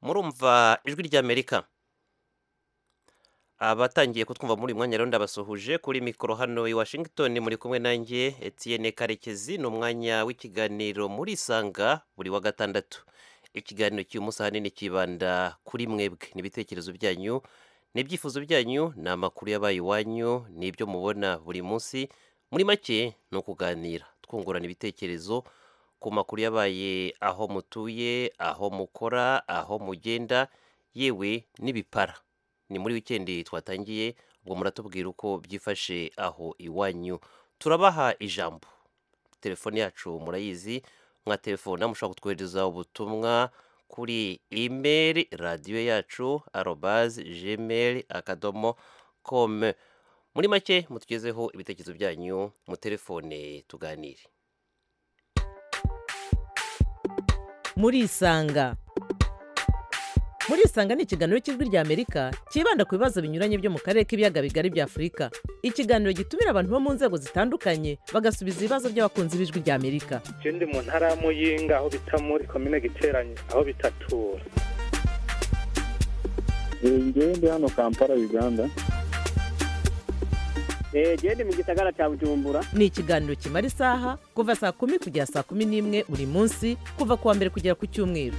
murumva ijwi ry'amerika abatangiye kutwumva muri uyu mwanya rero ndabasuhuje kuri mikoro hano i washington muri kumwe nanjye Etienne karekezi ni umwanya w'ikiganiro muri isanga buri wa gatandatu ikiganiro cy'uyu munsi ahanini kibanda kuri mwebwe n'ibitekerezo byanyu n'ibyifuzo byanyu ni amakuru yabaye iwanyu n'ibyo mubona buri munsi muri make ni ukuganira twungurana ibitekerezo ku makuru yabaye aho mutuye aho mukora aho mugenda yewe n'ibipara ni muri wikendi twatangiye ubwo muratubwira uko byifashe aho iwanyu turabaha ijambo telefone yacu murayizi mwatelefona mushobora kutwohereza ubutumwa kuri imeri radiyo yacu arobazi jimeri akadomo komu muri make mutugezeho ibitekerezo byanyu mutelefone tuganire murisanga murisanga ni ikiganiro cy'ijwi ry'amerika cyibanda ku bibazo binyuranye byo mu karere k'ibiyaga bigari bya afurika ikiganiro gitumira abantu bo mu nzego zitandukanye bagasubiza ibibazo by'abakunzi b'ijwi ry'amerika je ndi mu ntara ya muyinga aho bita muri komine giteranye aho bitatura njyewe ndi hano kampala uganda genda mu gisagara cya bujumbura ni ikiganiro kimara isaha kuva saa kumi kugera saa kumi n'imwe buri munsi kuva ku wa mbere kugera ku cyumweru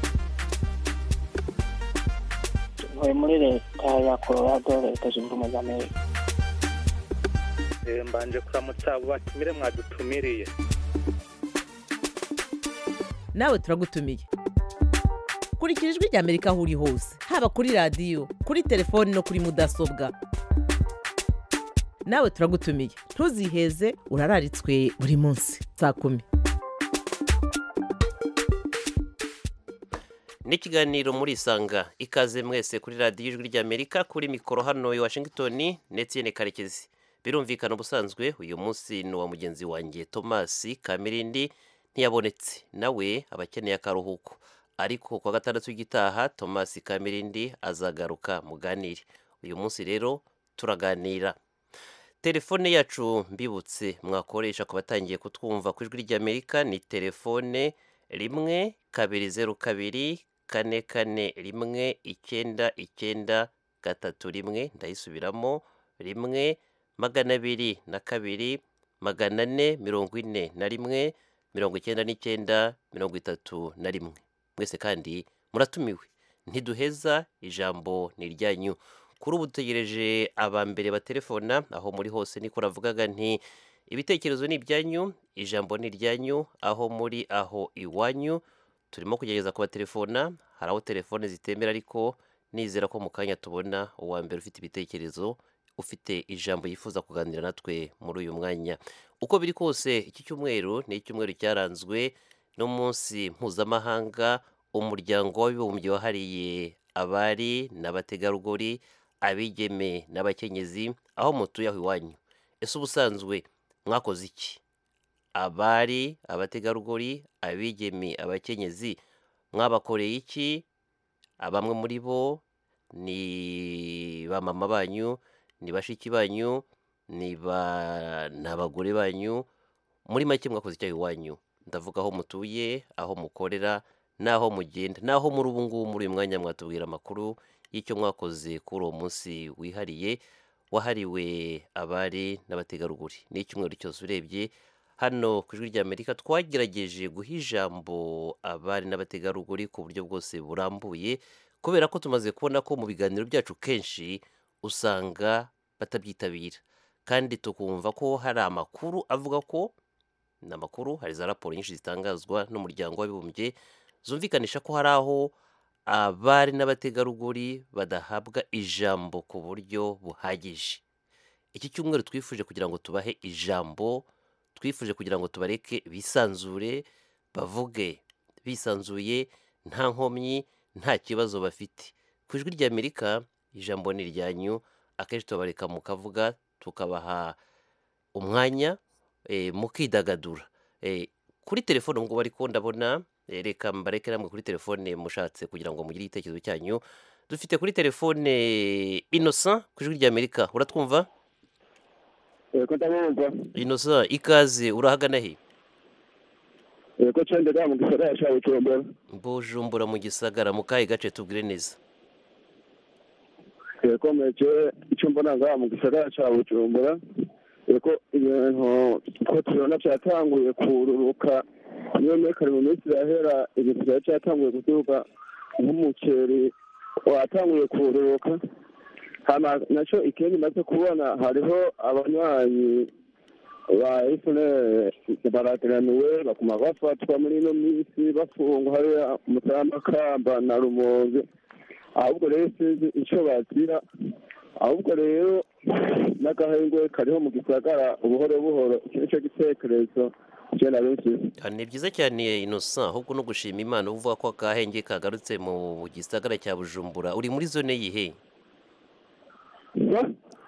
ntuye muri leta ya colorado leta zunze ubumwe za amerika Eh, mbanje kuramutsa abo batumire mwadutumiriye nawe turagutumiye kurikira ijwi ry'amerika aho uri hose haba kuri radiyo kuri telefoni no kuri mudasobwa nawe turagutumiye ntuziheze urararitswe buri munsi saa kumi n'ikiganiro muri isanga ikaze mwese kuri radiyo ijwi ry'amerika kuri mikoro hano i washington ndetse na karekezi birumvikana ubusanzwe uyu munsi ni uwa mugenzi wanjye tomasi kamirindi ntiyabonetse nawe aba akeneye akaruhuko ariko kuwa gatandatu w'igitaha tomasi kamirindi azagaruka muganire uyu munsi rero turaganira telefone yacu mbibutse mwakoresha ku batangiye kutwumva ku ijwi ry'amerika ni telefone rimwe kabiri zeru kabiri kane kane rimwe icyenda icyenda gatatu rimwe ndayisubiramo rimwe magana abiri na kabiri magana ane mirongo ine na rimwe mirongo icyenda n'icyenda mirongo itatu na rimwe mwese kandi muratumiwe ntiduheza ijambo ni iryanyu kuri ubu dutegereje aba mbere batelefona aho muri hose niko ravugaga nti ibitekerezo ni ibyanyu ijambo ni iryanyu aho muri aho iwanyu turimo kugerageza kubatelefona hari aho telefone zitemera ariko nizera ko mu kanya tubona uwa mbere ufite ibitekerezo ufite ijambo yifuza kuganira natwe muri uyu mwanya uko biri kose iki cyumweru ni icyumweru cyaranzwe n'umunsi mpuzamahanga umuryango w'abibumbye wahariye abari n'abategarugori abigeme n'abakenyezi aho mutuye aho iwanyu ese ubusanzwe mwakoze iki abari abategarugori abigeme abakenyezi mwabakoreye iki bamwe muri bo ni ba mama banyu ni bashiki banyu ni ba ni abagore banyu muri make mwakoze icyaha iwanyu ndavuga aho mutuye aho mukorera n'aho mugenda n'aho muri ubu ngubu muri uyu mwanya mwatubwira amakuru y'icyo mwakoze kuri uwo munsi wihariye wahariwe abari n'abategarugori ni icyumweru cyose urebye hano ku ijwi ry'amerika twagerageje guha ijambo abari n'abategarugori ku buryo bwose burambuye kubera ko tumaze kubona ko mu biganiro byacu kenshi usanga batabyitabira kandi tukumva ko hari amakuru avuga ko ni amakuru hari za raporo nyinshi zitangazwa n'umuryango w'abibumbye zumvikanisha ko hari aho abari n'abategarugori badahabwa ijambo ku buryo buhagije iki cyumweru twifuje kugira ngo tubahe ijambo twifuje kugira ngo tubareke bisanzure bavuge bisanzuye nta nkomyi nta kibazo bafite ku ijwi ry'amerika ijambo ni iryanyu akenshi tubabareka mukavuga tukabaha umwanya eh, mukidagadura Eh, kuri telefone ubwo ariko ndabona eh, reka mbareke namwe kuri telefone mushatse kugira ngo mugire igitekerezo cyanyu dufite kuri telefone innocent ku ijwi ry'amerika uratwumva yego ndabumva innocent ikaze urahagana he yego cyane mu gisagara cya bujumbura bujumbura mu gisagara mu kahe gace tubwire neza yego meke icyo mbona ngaha mu gisagara cya bujumbura yego ibintu ko tubona byatanguye kururuka niyo mekare mu minsi irahera ibintu byari byatanguye guturuka nk'umuceri watanguye kururuka hama nacyo ikindi maze kubona hariho abanywanyi ba efuneri barateraniwe bakuma bafatwa muri ino minsi bafungwa hariya mutamakamba na rumonge ahubwo rero sinzi icyo bazira ahubwo rero n'agahengwe kariho mu gisagara buhoro buhoro iki ni cyo gitekerezo cyenda benshi Ah, ni byiza cyane innocent ahubwo no gushima imana uvuga ko akahenge kagarutse mu gisagara cya bujumbura uri muri zone yihe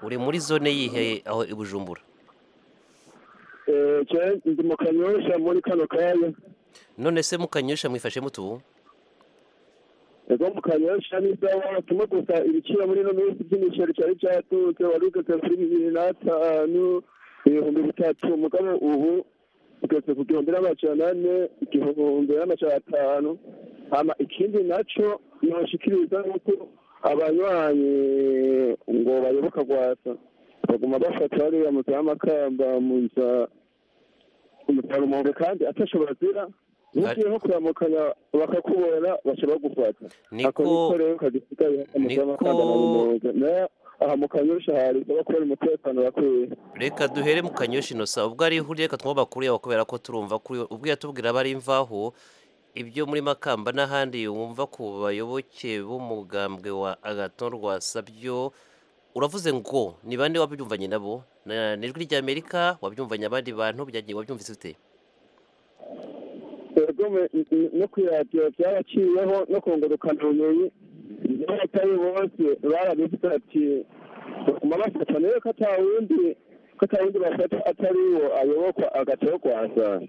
uri muri zone yihe aho i bujumbura eee ndi mu kanyosha muri kano kanya none se mukanyusha mwifashe mutu ego mu kanyosha n'isaha tumwe gusa ibiciro muri ino minsi by'imiceri cyari cyatutse wari ugeze kuri bibiri n'atanu ibihumbi bitatu mugabo ubu ugeze ku gihumbi n'amajana ane igihumbi n'amajana atanu hama ikindi nacyo noshikiriza nuko abanywanyi ngo bayoboka rwasa baguma bafata hariya mu za makamba mu za umutarumonge kandi atashobora bazira ugiye nko kuramukanya bakakubona bashobora gufata ako niko niko rero kagisigaye niko- amafaranga na mirongo nayo aha mu kanyosha hari isaba kubona umutekano bakwiye reka duhere mu kanyoshi inosa ubwo ari ihurire reka twumva amakuru yawe kubera ko turumva kuri ubwo yatubwira aba ari imvaho ibyo muri makamba n'ahandi wumva ku bayoboke b'umugambwe wa agaton rwasa byo uravuze ngo ni bande wabyumvanye nabo Na- ni ijwi ry'amerika wabyumvanye abandi bantu byagiye wabyumvise ute ubwo me- n- n- no kwiradiyo byaraciyeho no kungurukana ubumenyi n'abatari bose barabifite ati baguma bafata nayo ko ata wundi ko ata wundi bafata atari wo ayobokwa agataho kwasa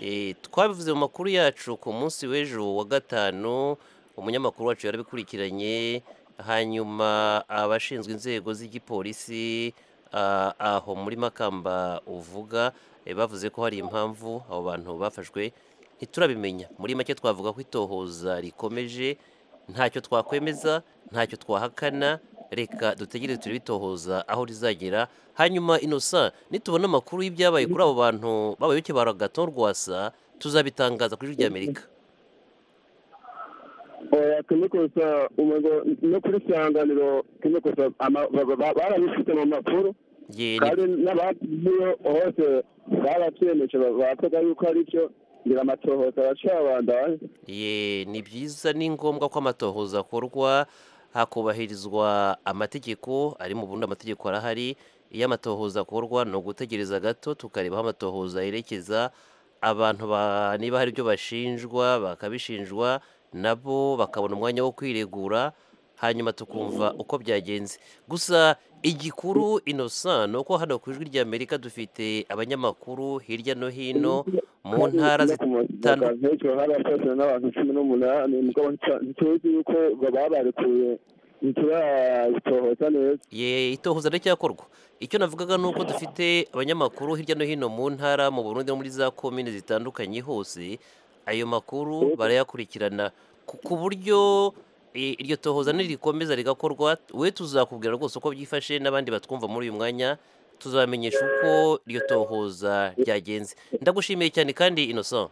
Eh, twabivuze mu makuru yacu ku munsi w'ejo wa gatanu umunyamakuru wacu yarabikurikiranye hanyuma abashinzwe inzego z'igipolisi ah, aho muri makamba uvuga eh, bavuze ko hari impamvu abo bantu bafashwe ntiturabimenya muri make twavuga ko itohoza rikomeje ntacyo twakwemeza ntacyo twahakana reka dutegereze turebe itohoza aho rizagera hanyuma inosa nitubona amakuru y'ibyabaye kuri abo bantu b'abayoboke ba ragaton rwasa tuzabitangaza kuri ijwi ry'amerika oya kimwe gusa umengo no kuri sanganiro kimwe gusa ama- ba- ba- barabifite mu makuru Ye, ni- kandi n'abagiye hose barabyemeje bavuga yuko ari byo ngira amatohoza aracabandanya ye ni byiza ni ngombwa ko amatohoza akorwa hakubahirizwa amategeko ari mu bundi amategeko arahari iyo amatohoza akorwa ni ugutegereza gato tukareba aho amatohoza yerekeza abantu ba- niba hari ibyo bashinjwa bakabishinjwa nabo bakabona umwanya wo kwiregura hanyuma tukumva uko byagenze gusa igikuru innocent ni uko hano ku ijwi ry'amerika dufite abanyamakuru hirya no hino mu ntara zit- zitandukanye. zitandukanye hari abasaza n'abantu cumi n'umunani mugabo nta- ntituzi yuko baba barekuye ntiturabitohoza neza ye itohoza riracyakorwa icyo navugaga ni uko dufite abanyamakuru hirya no hino mu ntara mu burundi no muri za komine zitandukanye hose ayo makuru barayakurikirana ku ku buryo eh, iryo tohoza nirikomeza rigakorwa we tuzakubwira rwose uko byifashe n'abandi batwumva muri uyu mwanya tuzabamenyesha uko iryo tohoza ryagenze ndagushimiye cyane kandi innocent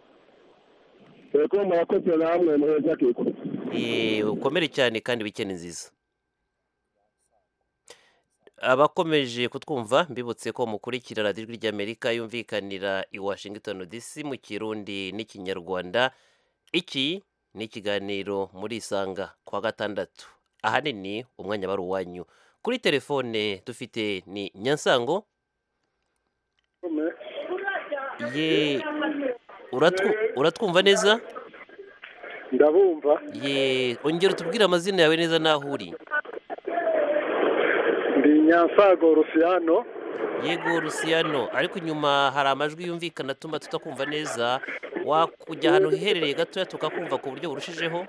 rero murakoze namwe muheza kiko Eh, ukomere cyane kandi wikende nziza abakomeje kutwumva mbibutse ko mukurikira radiyo ijwi ry'amerika yumvikanira i washington dc mu kirundi n'ikinyarwanda iki ni ikiganiro muri isanga kwa gatandatu ahanini umwanya bari uwanyu kuri telefone dufite ni nyansango ye uratwu- uratwumva neza ndabumva ye ongera utubwire amazina yawe neza n'aho uri ndi nyansago rusiyano yego rusiyano ariko inyuma hari amajwi yumvikana atuma tutakumva neza wakujya ahantu hiherereye gatoya tukakumva ku buryo burushijeho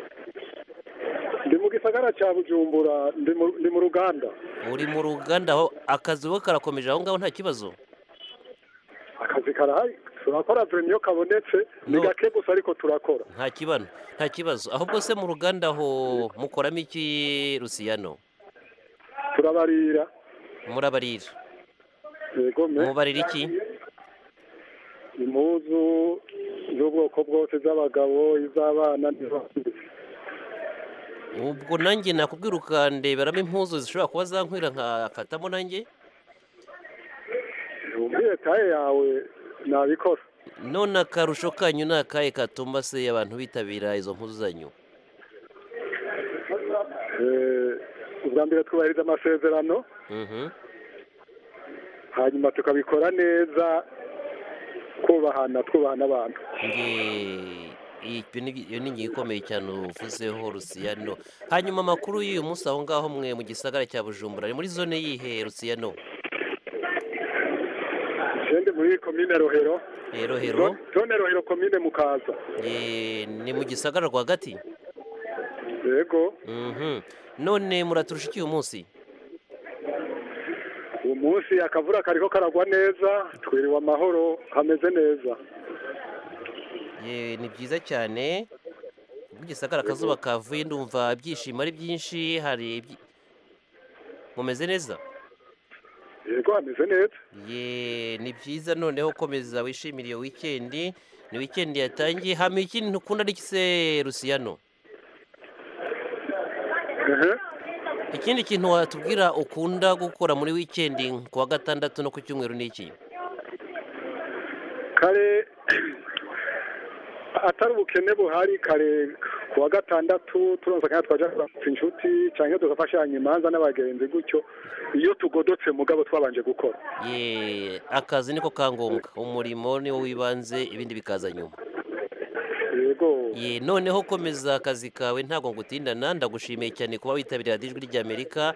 ndi mu gisagara cya bujumbura ndi mu- ndi mu ruganda uri mu ruganda aho akazi we karakomeje aho ngaho nta kibazo akazi karahari turakora vrema iyo kabonetse ni No. gake gusa ariko turakora nta kibano nta kibazo ahubwo se mu ruganda aho mukoramo iki rusiyano turabarira murabarira yego me mubarira iki impuzu z'ubwoko bwose z'abagabo iz'abana n'iz'abasore. ubwo nanjye nakubwira ukandeberamo impuzu zishobora kuba zankwira nkafatamo nanjye umbwiye taye yawe nabikora none akarusho kanyu ni akahe katuma se abantu bitabira izo mpuzu zanyu Eh, ubwa mbere twubahiriza amasezerano Mhm. hanyuma tukabikora neza twubahana twubahana abantu Nge- iyo ni- iyo ni ingingo ikomeye cyane uvuzeho rusiyano hanyuma amakuru y'uyu munsi aho ngaho mwe mu gisagara cya bujumbura ni muri zone yihe rusiyano sende muri komine rohero hero hero Zo- zone rohero komine mukaza Eh, ni mu gisagara rwagati yego Mhm. none muraturusha iki uyu munsi uyu munsi akavura kariko karagwa neza twiriwe amahoro hameze neza Ye, ni byiza cyane mu gisagara akazuba kavuye ndumva ibyishimo ari byinshi hari ibyi- mumeze neza yego hameze neza ye ni byiza noneho komeza wishimire iyo wikendi ni wikendi yatangiye hama ikindi ukunda ari iki se rusiyano ehe ikindi kintu watubwira ukunda gukora muri wikendi ku wa gatandatu no ku cyumweru ni iki kare atari ubukene buhari kare ku wa gatandatu turonsa kandi twaja kuramutsa inshuti cyangwa tugafashanya imanza n'abagenzi gutyo iyo tugodotse mugabo twabanje gukora ye akazi niko ka ngombwa umurimo niwo wibanze ibindi bikaza nyuma yego ye noneho komeza akazi kawe ntabwo ngutindana ndagushimiye cyane kuba witabiriye radiyo ijwi ry'amerika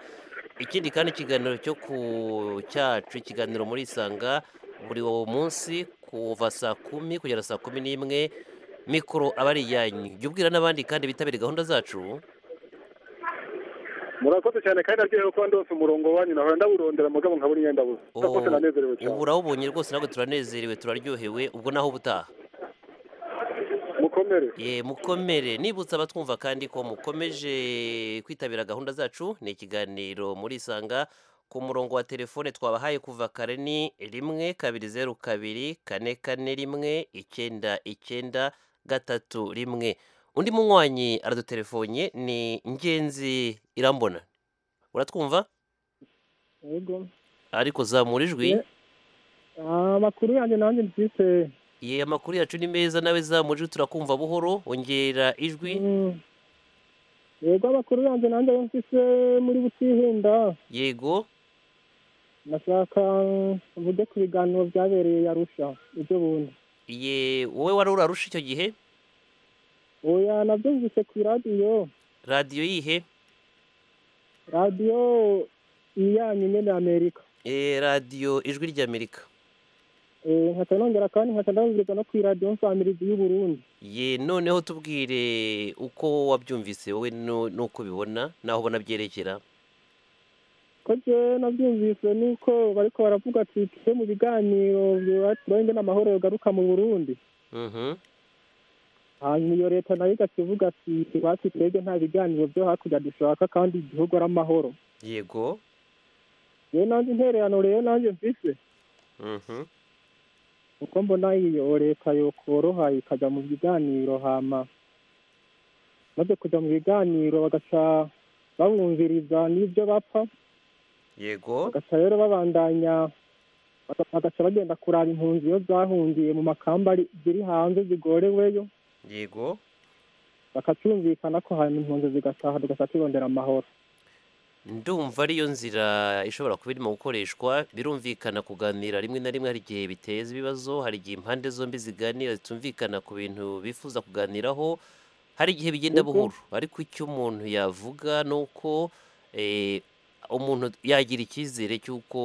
ikindi kandi ikiganiro cyo ku cyacu ikiganiro muri isanga buri uwo munsi kuva saa kumi kugera saa kumi n'imwe mikoro aba ari iyanyu jya ubwira n'abandi kandi bitabiriye gahunda zacu murakoze cyane kandi aryohewe kuba ndose umurongo wanyu nahora ndawurondera mugabo nkabura iyo ndabuze murakoze nanezerewe cyane ubu urawubonye rwose ntabwo turanezerewe turaryohewe ubwo naho ubutaha mukomere ye mukomere nibutsa abatwumva kandi ko mukomeje kwitabira gahunda zacu ni ikiganiro muri isanga ku murongo wa telefone twabahaye kuva kare ni rimwe kabiri zeru kabiri kane kane rimwe icyenda icyenda gatatu rimwe undi munywanyi aradutelefonnye ni ingenzi irambona uratwumva yego ariko zamura ijwi amakuru yanjye nanjye mfite ye amakuru yacu ni meza nawe zamura ijwi turakumva buhoro ongera ijwi Mm. yego amakuru yanjye nanjye mfite muri butihinda yego ndashaka mvuge ku biganiro byabereye i arusha ibyo bundi ye wowe wari urarusha icyo gihe oya nabyo mvise ku iradiyo radiyo yihe radiyo iyanyu nyine amerika Eh, radiyo ijwi ry'amerika Eh, nkata nongera kandi nkata ndabibwirwa no ku iradiyo mfamirizi y'uburundi ye noneho tubwire uko wabyumvise wowe nu- n'uko ubibona n'aho ubona byerekera ko jewe nabyumvise nuko bariko baravuga ati tujye mu biganiro turabe ingene amahoro yogaruka mu burundi Mhm. hanyuma iyo leta nayo igakivuga ati basi twebwe nta biganiro byo hakurya dushaka kandi igihugu ari amahoro yego yewe nanjye intererano rero nanjye mfise Mhm. kuko mbona iyo leta yokoroha ikajya mu biganiro hama maze kujya mu biganiro bagaca babumviriza n'ibyo bapfa yego bagaca rero babandanya baga- bagaca bagenda kuraba impunzi iyo zahungiye mu makamba ari- ziri hanze zigoreweyo yego bakacumvikana ko hanyuma impunzi zigataha tugaca tubondera amahoro ndumva ariyo nzira ishobora kuba irimo gukoreshwa birumvikana kuganira rimwe na rimwe hari igihe biteza ibibazo hari igihe impande zombi ziganira zitumvikana ku bintu bifuza kuganiraho hari igihe bigenda Yego. buhoro ariko icyo umuntu yavuga ni uko eh, umuntu yagira icyizere cy'uko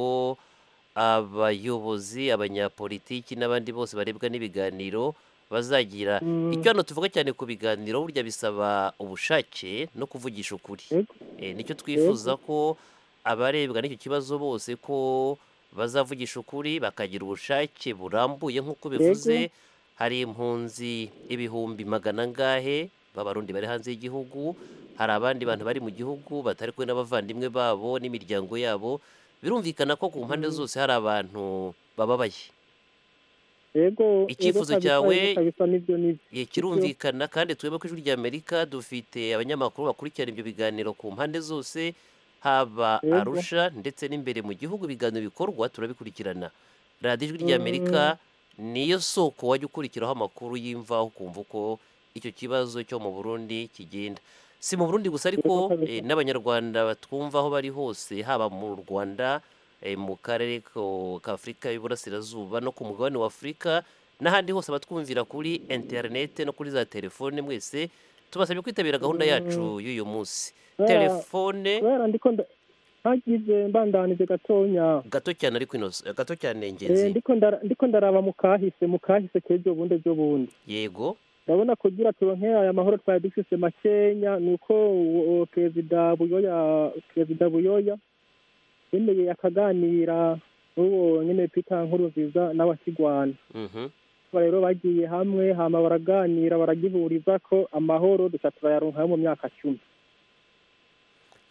abayobozi abanyapolitiki n'abandi bose barebwa n'ibiganiro bazagira Mm, icyo hano tuvuga cyane ku biganiro burya bisaba ubushake no kuvugisha ukuri Yego. Eh, nicyo twifuza ko abarebwa n'icyo kibazo bose ko bazavugisha ukuri bakagira ubushake burambuye nk'uko bivuze hari impunzi ibihumbi magana angahe b'abarundi bari hanze y'igihugu hari abandi bantu bari mu gihugu batari kumwe n'abavandimwe babo n'imiryango yabo birumvikana ko ku mpande zose hari abantu bababaye yego Icyifuzo yego kabisa, cyawe- yego kabisa nibyo nibyo Ye, kirumvikana kandi twebwe ku ijwi ry'amerika dufite abanyamakuru bakurikirana ibyo biganiro ku mpande zose haba Yego. arusha ndetse n'imbere mu gihugu ibiganiro bikorwa turabikurikirana radiyo ijwi ry'amerika niyo soko wajya ukurikiraho amakuru y'imvaho ukumva uko icyo kibazo cyo mu burundi kigenda si mu burundi gusa ariko Yego, kabisa. eh, n'abanyarwanda batwumva aho bari hose haba mu rwanda eh, mu karere ko- k'afurika y'uburasirazuba no ku mugabane wa afurika n'ahandi hose abatwumvira kuri interinete no kuri za telefone mwese tubasabye kwitabira gahunda yacu y'uyu munsi telefone kubera ndiko nda- ntagize mbandanije gatonya gato cyane ariko inoze gato cyane Eh, ingenzi ndiko ndara- ndiko ndaraba mu kahise mu kahise k'ejo bundi ejo bundi yego ndabona kugira turonke aya mahoro twari dufise makenya ni uko uwo- uwo perezida buyoya perezida buyoya yemeye akaganira n'uwo nyene peter nkurunziza n'abakigwana mhm aba rero bagiye hamwe hama baraganira baragihuriza ko amahoro duca turayaronkayo mu myaka cumi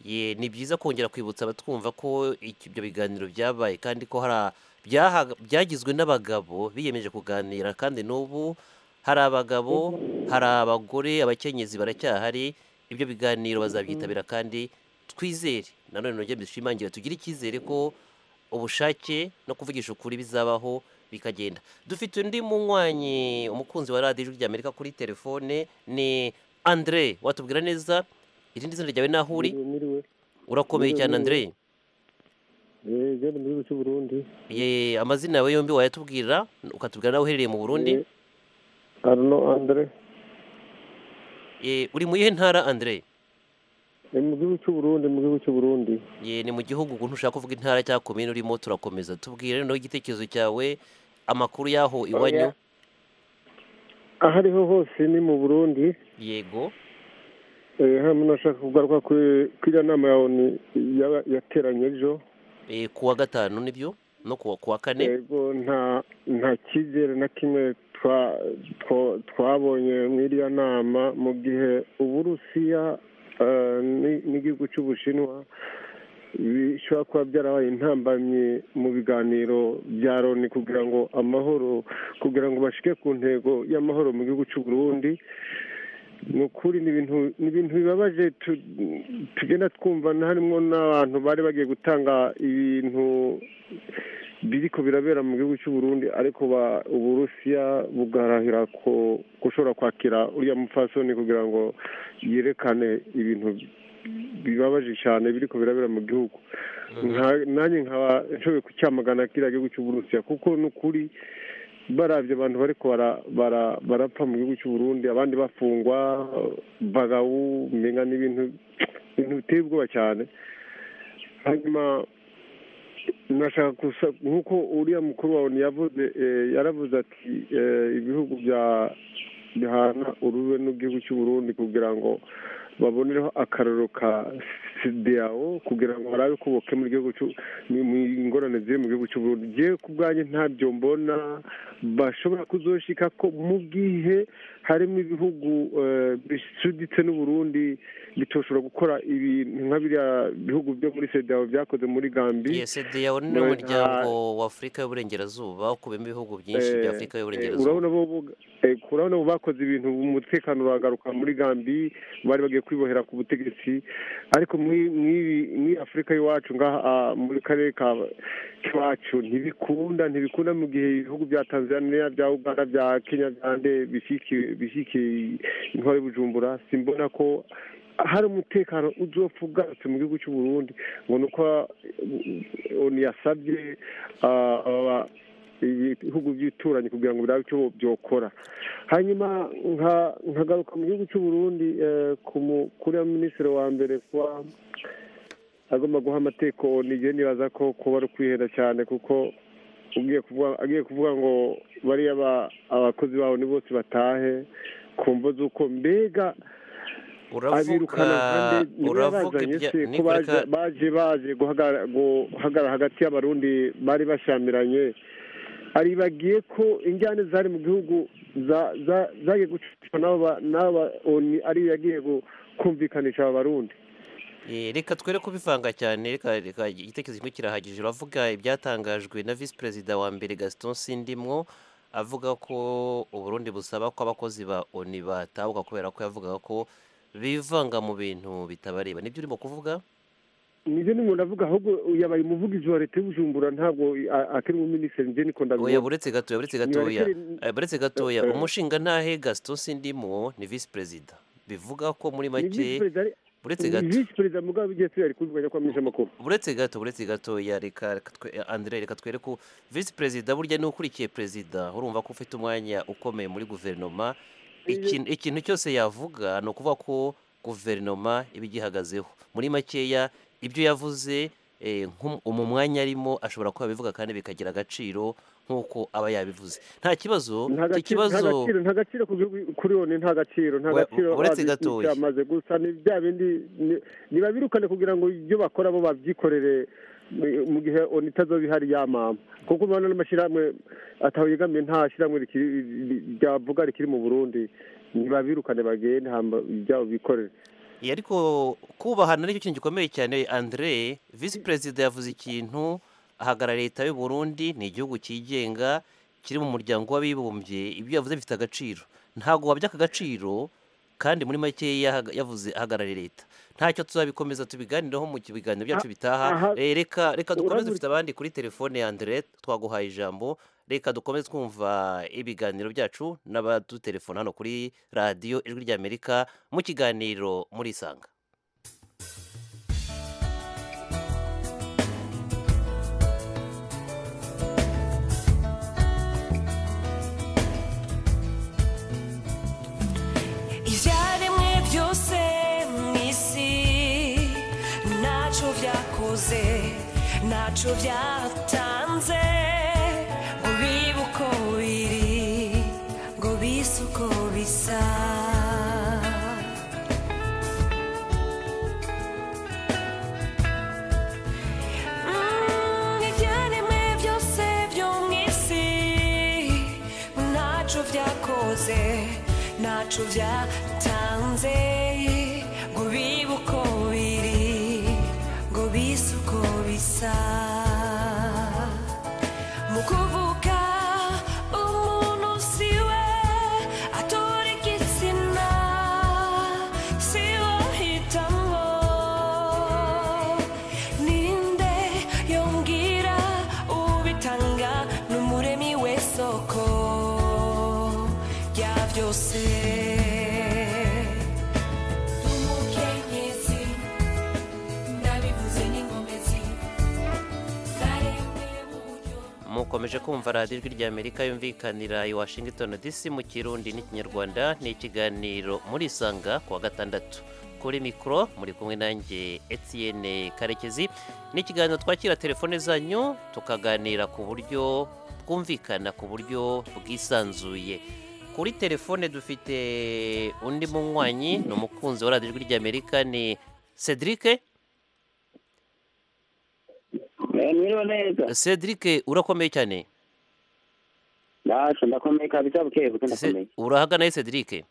ye ni byiza kongera kwibutsa abatwumva ko iki- ibyo biganiro byabaye kandi ko hari a- byaha- byagizwe n'abagabo biyemeje kuganira kandi n'ubu hari abagabo hari abagore abakenyezi baracyahari ibyo biganiro bazabyitabira kandi twizere nanone nongere mbishimangire tugire icyizere ko ubushake no kuvugisha ukuri bizabaho bikagenda dufite undi munywanyi umukunzi wa radiyo ijwi ry'amerika kuri telefone ni andre watubwira neza irindi zina ryawe n'aho uri Niriwe, urakomeye Niriwe, cyane andre niriwe. niriwe. Eh, Jewe mu gihugu cy'u Burundi. ye amazina yawe yombi wayatubwira ukatubwira nawe uherereye mu burundi Eh, Arno Andre. ye uri mu yihe ntara andre Ni mu gihugu cy'u Burundi, mu gihugu cy'u Burundi. ye ni mu gihugu ukuntu ushaka kuvuga intara cyangwa komine urimo turakomeza tubwire noneho igitekerezo cyawe amakuru y'aho iwanyu Aho ariho hose ni mu Burundi. yego Eh, hano nashaka kugaruka kuri kuriya nama ya ONU yaba- yateranye ejo. eh, ku wa gatanu nibyo no ku wa- ku wa kane Yego nta nta cyizere na kimwe twa- two- twabonye muri iriya nama mu gihe Uburusiya eh, ni- n'igihugu cy'Ubushinwa bishobora kuba byarabaye intambamyi mu biganiro bya Loni kugira ngo amahoro kugira ngo bashike ku ntego y'amahoro mu gihugu cy'u Burundi ni ukuri ni ibintu ni ibintu bibabaje tu- tugenda twumva na harimo n'abantu bari bagiye gutanga ibintu biriko birabera mu gihugu cy'u Burundi ariko ba- uburusiya bugarahira ko gushobora kwakira uriya mupfasoni kugira ngo yerekane ibintu bibabaje cyane biriko birabera mu gihugu Nka- nanjye nkaba nshoboye kucyamagana kiriya gihugu cy'u Burusiya kuko ni ukuri barabye abantu bariko bara- bara- barapfa mu gihugu cy'u Burundi abandi bafungwa bagawu mbega n'ibintu ibintu biteye ubwoba cyane hanyuma nashaka gusa nk'uko uriya mukuru wawe yavuze eh, yaravuze ati eh, ibihugu bya bihana urube n'igihugu cy'u Burundi kugira ngo babonereho akararo ka sideyawo kugira ngo barabe ko bokemura igihugu cy'u- mu- mu ingorane ziri mu gihugu cy'u Burundi jewe ku bwanjye ntabyo mbona bashobora kuzoshika ko mu gihe harimo ibihugu eh, bisuditse n'u Burundi bitoshobora gukora ibintu nka biriya bihugu byo muri sedeyawo byakoze muri gambi yesedi yawe ni Nta- umuryango w'afurika y'uburengerazuba ukubiyemo ibihugu byinshi Eh, bya afurika Eh, y'uburengerazuba urabona bo bo- eh, urabona bo bakoze ibintu umutekano uragaruka muri gambi bari bagiye kwibohera ku butegetsi ariko muri- muri muri afurika y'iwacu ngaha ah, muri karere ka kiwacu ntibikunda ntibikunda mu gihe ibihugu bya tanzania bya uganda bya kenya bya nde bishyikiye bishyikiye intwaro y'i bujumbura simbona ko hari umutekano uzopfa ugarutse mu gihugu cy'u Burundi ngo ni uko eh, onu yasabye ah, aba- ibihugu by'ibituranyi kugira ngo birabe icyo byokora hanyuma nka- nkagaruka mu gihugu cy'u Burundi eh, ku mu- kuri ya minisitiri wa mbere kuba agomba guha amateko nigiye nibaza ko kuba ari ukwihenda cyane kuko ugiye kuvuga agiye kuvuga ngo bariya ba- abakozi babo ni bose batahe ku mvo z'uko mbega uravuga abirukana kandi uravuga ntibabazanye ibya se ko niko baje reka baje baje guhagara- guhagarara hagati y'abarundi bari bashamiranye aribagiye ko injyane zari mu gihugu za- za- zagiye gucishwa n'aba n'aba oni ariyo yagiye gu- kumvikanisha aba barundi Eh, reka twere kubivanga cyane reka reka igitekerezo kimwe kirahagije uravuga ibyatangajwe na visi perezida wa mbere Gaston Sindimwo avuga ko Uburundi busaba ko abakozi ba ONU batahuka kubera ko yavugaga ko bivanga mu bintu bitabareba nibyo urimo kuvuga nibyo ni umuntu avuga ahubwo yabaye umuvugizi wa leta y'ubujumbura ntabwo a- akiri umuminisitiri njye niko oya ndabibona buretse gatoya buretse gatoya Nibarekere- Eh, buretse gatoya Eh, eh. umushinga ntahe Gaston Sindimwo ni visi perezida bivuga ko muri ni make visi-perezida ari- buretse ni gato visi perezida mugabo igihe turi ari kubivuganya ko amenyesha amakuru buretse gato buretse gato ya reka reka twe- eh, Andre reka twereke u- visi perezida burya ni ukurikiye perezida urumva ko ufite umwanya ukomeye muri guverinoma ikintu ikintu cyose yavuga ni ukuvuga ko guverinoma iba igihagazeho muri makeya ibyo yavuze eh, nko mu mwanya arimo ashobora kuba yabivuga kandi bikagira agaciro nk'uko aba yabivuze nta kibazo nta iki gaciro nta kibazo gaciro- nta gaciro ku gihugu- kuri one nta gaciro nta We- gaciro uretse bazi gatoya. icyamaze gusa ni bya bindi ni- nibabirukane kugira ngo ibyo bakora bo babyikorere mu- mu gihe oni itazoba ihari yamama kuko ubona n'amashyirahamwe ataho yegamiye nta shyirahamwe rikiri- ri- ryavuga rikiri mu burundi ntibabirukane bagende hamba ibyabo bikorere Eh, ariko kubahana nicyo kintu gikomeye cyane andre visi perezida yavuze ikintu ahagarara leta y'u Burundi ni igihugu cyigenga kiri mu muryango w'abibumbye ibyo yavuze bifite agaciro ntabwo wabya aka gaciro kandi muri make yahaga- yavuze ahagarariye leta ntacyo tuzabikomeza tubiganiraho mu biganiro byacu aha, bitaha Eh, reka reka dukomeze urabura- dufite abandi kuri telefone ya andre twaguhaye ijambo reka dukomeze twumva ibiganiro byacu n'abadutelefona hano kuri radiyo ijwi ry'amerika mu kiganiro murisanga ibyaremwe byose mu isi ntacyo byakoze ntacyo byatanze ngo bibe uko biri ngo bise uko bisa Mm, ibyaremwe byose byo mu isi ntacyo byakoze ntacyo byatanze ngo bibe uko biri ngo bise uko bisa mu kuvuga umuntu si we atora igitsina si we hitamo ninde yongera ubitanga n'umuremi w'isoko rya byose umukenyezi ndabivuze n'ingomezi zaremwe mu buryo mukomeje kumva radiyo ijwi ry'amerika yumvikanira i washington dc mu kirundi n'ikinyarwanda ni ikiganiro murisanga ku wa gatandatu kuri mikoro muri kumwe nanjye etienne karekezi ni ikiganiro twakira telefone zanyu tukaganira ku buryo bwumvikana ku buryo bwisanzuye kuri telefone dufite undi munywanyi ni umukunzi wa radiyo ijwi ry'amerika ni cedric Mwiriwe neza. cedric urakomeye cyane Basho ndakomeye kabisa buke buke Se- ndakomeye. urahaga nawe cedric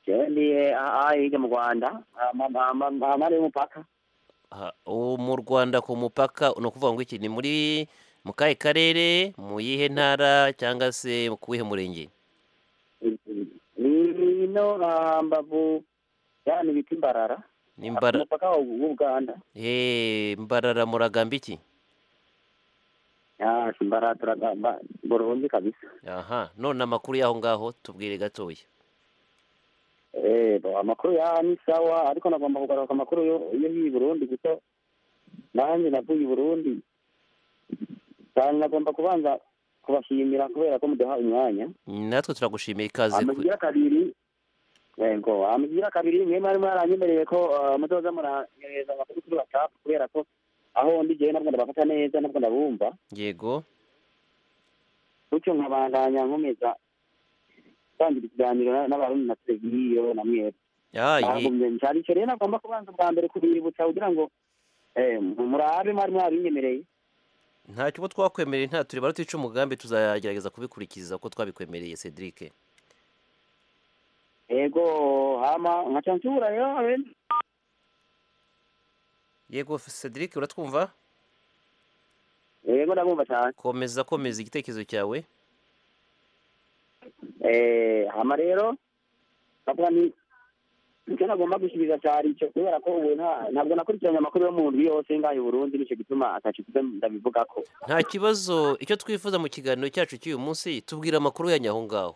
Jewe ndiye aha hirya mu Rwanda, amare y'umupaka. Aha, ubu mu rwanda ku mupaka ni ukuvuga ngo iki ni muri mu kahe karere mu yihe ntara cyangwa se ku wihe murenge Ino ah, mbavu yani bita imbarara. ni mbara Umupaka wa- w'u Uganda. Eh, mbarara muragamba iki Ah, imbarara turagamba Burundi kabisa. aha none amakuru y'aho ngaho tubwire gatoya Eh, bo, amakuru ya ni sawa ariko nagomba kugaruka amakuru yo yo hi Burundi gusa nanjye navuye i Burundi. Kandi nagomba kubanza kubashimira kubera ko muduha umwanya. natwe turagushimiye ikaze ku- amugira kabiri yego amugira kabiri mwe mwari mwaranyemereye ko eh, muzoza muranyohereza amakuru kuri whatsapp kubera ko aho ndi jewe nabwo ndabafata neza nabwo ndabumva yego gutyo nkabandanya nkomeza gutangira ikiganiro na- n'abarundi na televiziyo na mwebwe Ah, iyi- ntabwo cyane icyo rero nagomba kubanza bwa mbere kubibutsa kugira ngo eh, murabe mwari mwabinyemereye nta kigo twakwemereye nta turi barutica umugambi tuzagerageza kubikurikiza uko twabikwemereye cedric ego hama nkaca nsubira rero abe- yego cedric uratwumva ego ndabumva cyane komeza komeza igitekerezo cyawe Eh, hama rero bavuga ni icyo nagomba gusubiza cyari icyo kubera ko ubu nta- ntabwo nakurikiranye amakuru yo mu ndwi yose ngaho i burundi nicyo gituma atacikuze ndabivuga ko nta kibazo icyo twifuza mu kiganiro cyacu cy'uyu munsi tubwira amakuru yanyu aho ngaho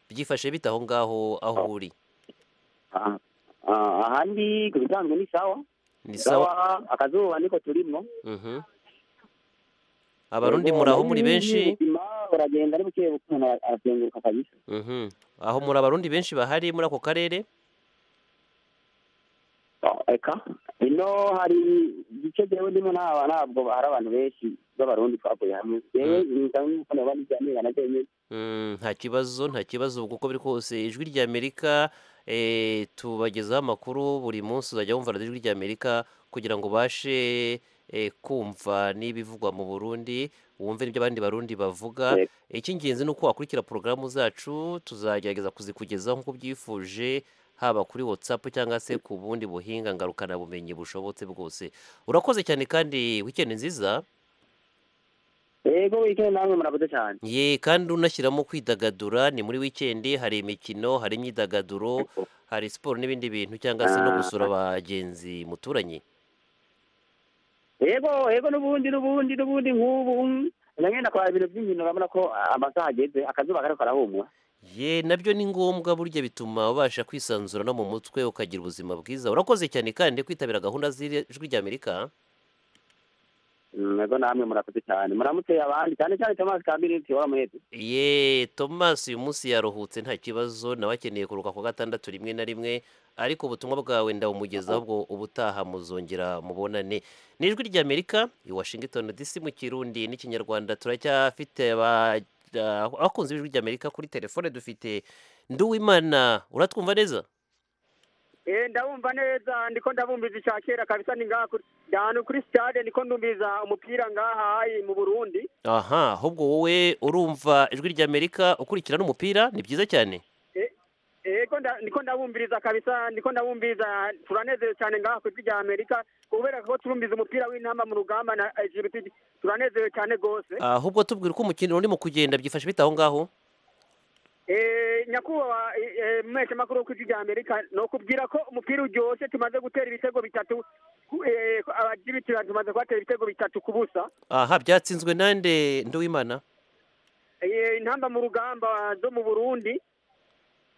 byifashe bite aho ngaho aho uri Ah, ah, ahandi ku bisanzwe ni sawa ni sawa akazuba niko turimo Mhm. abarundi muri aho muri benshi ubuzima buragenda ari buke buke umuntu ara- arazenguruka kabisa Mhm. aho muri abarundi benshi bahari muri ako karere Ah, eka ino hari igice jewe ndimo naba ntabwo hari abantu benshi b'abarundi twavuye hamwe jewe nsanzwe nk'uko nijyanira na jewe nyene Mm, nta kibazo nta kibazo ubwo uko biri kose ijwi ry'amerika eh, tubagezaho amakuru buri munsi uzajya wumva radiyo ijwi ry'amerika kugira ngo ubashe eh, kumva n'ibivugwa mu burundi wumve n'ibyo abandi barundi bavuga Yego. icy'ingenzi ni uko wakurikira porogaramu zacu tuzagerageza kuzikugezaho nk'uko ubyifuje haba kuri whatsapp cyangwa se ku bundi buhinga ngarukabumenyi bushobotse bwose urakoze cyane kandi wikendi nziza ego wikendi namwe murakoze cyane ye kandi unashyiramo kwidagadura ni muri wikendi hari imikino hari imyidagaduro hari siporo n'ibindi bintu cyangwa se no gusura abagenzi muturanye yego yego n'ubundi n'ubundi n'ubundi nk'ubu nagenda kwa ibintu by'inkino urabona ko amasaha ageze akazuba kariko karahumura ye nabyo ni ngombwa burya bituma ubasha kwisanzura no mu mutwe ukagira ubuzima bwiza urakoze cyane kandi kwitabira gahunda z'ijwi ry'amerika Mm, ego namwe murakoze cyane muramutse abandi cyane cyane tomasi kamirinti wamuhetse ye tomasi uyu munsi yaruhutse nta kibazo nawe akeneye kuruhuka ku wa gatandatu rimwe na rimwe ariko ubutumwa bwawe ndabumugezaho ubwo ubutaha muzongera mubonane ni ijwi ry'amerika i washington dc mu kirundi n'ikinyarwanda turacyafite aba- ah, abakunzi b'ijwi ry'amerika kuri telefone dufite nduwimana uratwumva neza Eh, ndabumva neza ndiko ndabumviza icya kera kabisa ni ngaha kuri danu kuri stade ndiko ndumviza umupira ngaha ai mu Burundi aha ahubwo wowe urumva ijwi ry'amerika ukurikira n'umupira ni byiza cyane ego nda- ndiko ndabumviriza kabisa ndiko ndabumviriza turanezerewe cyane ngaha ku ijwi rya Amerika kubera ko turumviza umupira w'intamba mu rugamba na Egypt turanezerewe cyane gose ahubwo tubwira uko umukino urimo kugenda byifashe bite aho ngaho Eh, nyakubahwa mwese makuru ku ijwi rya Amerika no kubwira ko umupira uryoshye tumaze gutera ibitego bitatu ku- eh, ku- abagibiti tumaze kubatera ibitego bitatu ku busa aha byatsinzwe nande nduwimana Eh, intamba mu rugamba zo mu Burundi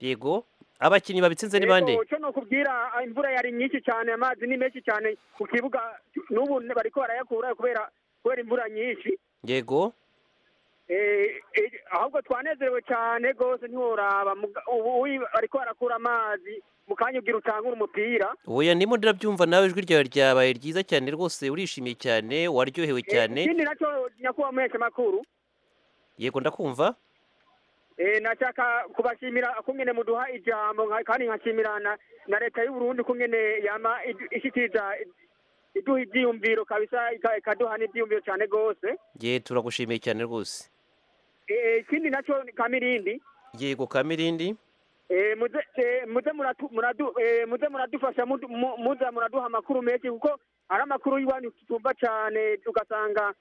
yego abakinnyi babitsinze ni bande Ego, cyo nokubwira ah, imvura yari nyinshi cyane amazi ni menshi cyane ku kibuga n'ubu bariko barayakura kubera kubera imvura nyinshi yego Eh, eh, ahubwo twanezerewe cyane rwose ntiworaba muga- ubu uyi- bariko barakura amazi mu kanya ubwira utangura umupira oya ndimo ndirabyumva nawe ijwi ryawe ryabaye ryiza cyane rwose urishimye cyane waryohewe Eh, cyane ikindi nacyo nyakubahwa muhesha makuru yego ndakumva Eh, nashaka kubashimira kungene muduha ijambo nka- kandi nkashimira na, na leta y'u Burundi kungene yama idu- ishikiriza iduha ivyiyumviro kabisa ika- ikaduha n'ivyiyumviro cyane gose ye turagushimiye cyane rwose Eh, ikindi naco ni kamirindi yego kamirindi Eh, muze eh, muze muratu- muradu- eh, muze muradufasha mudu- mu- muza muraduha amakuru menshi kuko ari amakuru y'iwanyu tutumva cane ugasanga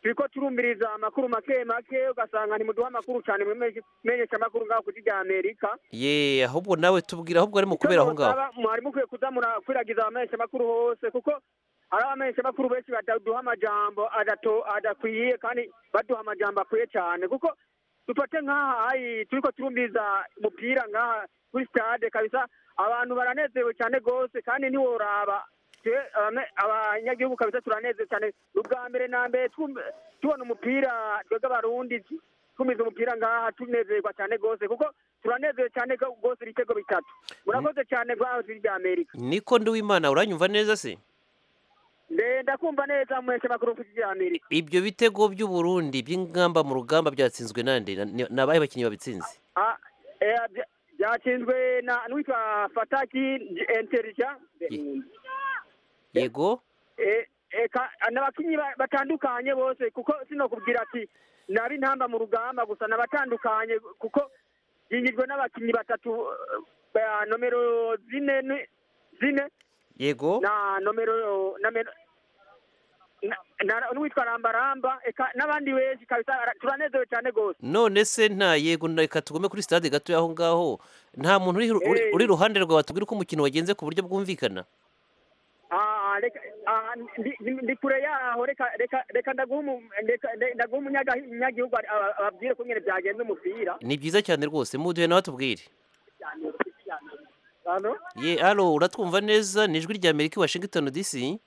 turiko turumviriza amakuru make make ugasanga ntimuduha amakuru cane mwemenyesha amakuru ngaho ku ijwi rya amerika ye ahubwo nawe tubwira ahubwo arimo kubera aho ngaho Icyo nsaba, mwari mukwiye kuza murakwiragiza abamenyesha makuru hose kuko ari abamenyesha makuru benshi bataduha amajambo adato- adakwiye kandi baduha amajambo akwiye cyane kuko dufate nk'aha ayi turiko turumviza umupira nk'aha kuri stade kabisa abantu baranezerewe cyane rwose kandi ntiworaba twe abame- abanyagihugu kabisa turanezerewe cyane ni ubwa mbere na mbere twumve- tubona umupira twebwe abarundi tumiza umupira ngaha tunezerwa cyane rwose kuko turanezerewe cyane rwose ibitego bitatu murakoze cyane rwaho rya amerika niko nduwimana uranyumva neza se ndenda kumva neza mwese makuru ku rya amerika ibyo bitego by'uburundi by'ingamba mu rugamba byatsinzwe nande Na- ni- ni abahe bakinnyi babitsinze Ah, eh, bya- byatsinzwe na n'uwitwa fataki enterija yego Eh, eh, ka- n'abakinnyi ba- batandukanye bose kuko sinokubwira ati nari ntamba mu rugamba gusa nabatandukanye kuko yingijwe n'abakinnyi batatu eh, ba nomero zine ni- zine yego na nomero na mero- na- na- n'uwitwa rambaramba eka n'abandi benshi kabisa ara- turanezerewe cyane rwose none se nta yego na- reka tugume kuri stade gatoya aho ngaho nta muntu uri, uri, Eh. uri iruhande rwawe watubwira uko umukino wagenze ku buryo bwumvikana Ah, reka- ah, ndi- ndi ndi kure yaho reka reka reka ndaguha umu- ndeka- nde- ndaguha umunyagihugu ari- aba- ababwire ko nyine byagenze umupira ni byiza cyane rwose muduhe nawe atubwire Hano? ye alo uratwumva neza ni ijwi rya amerika i washington dc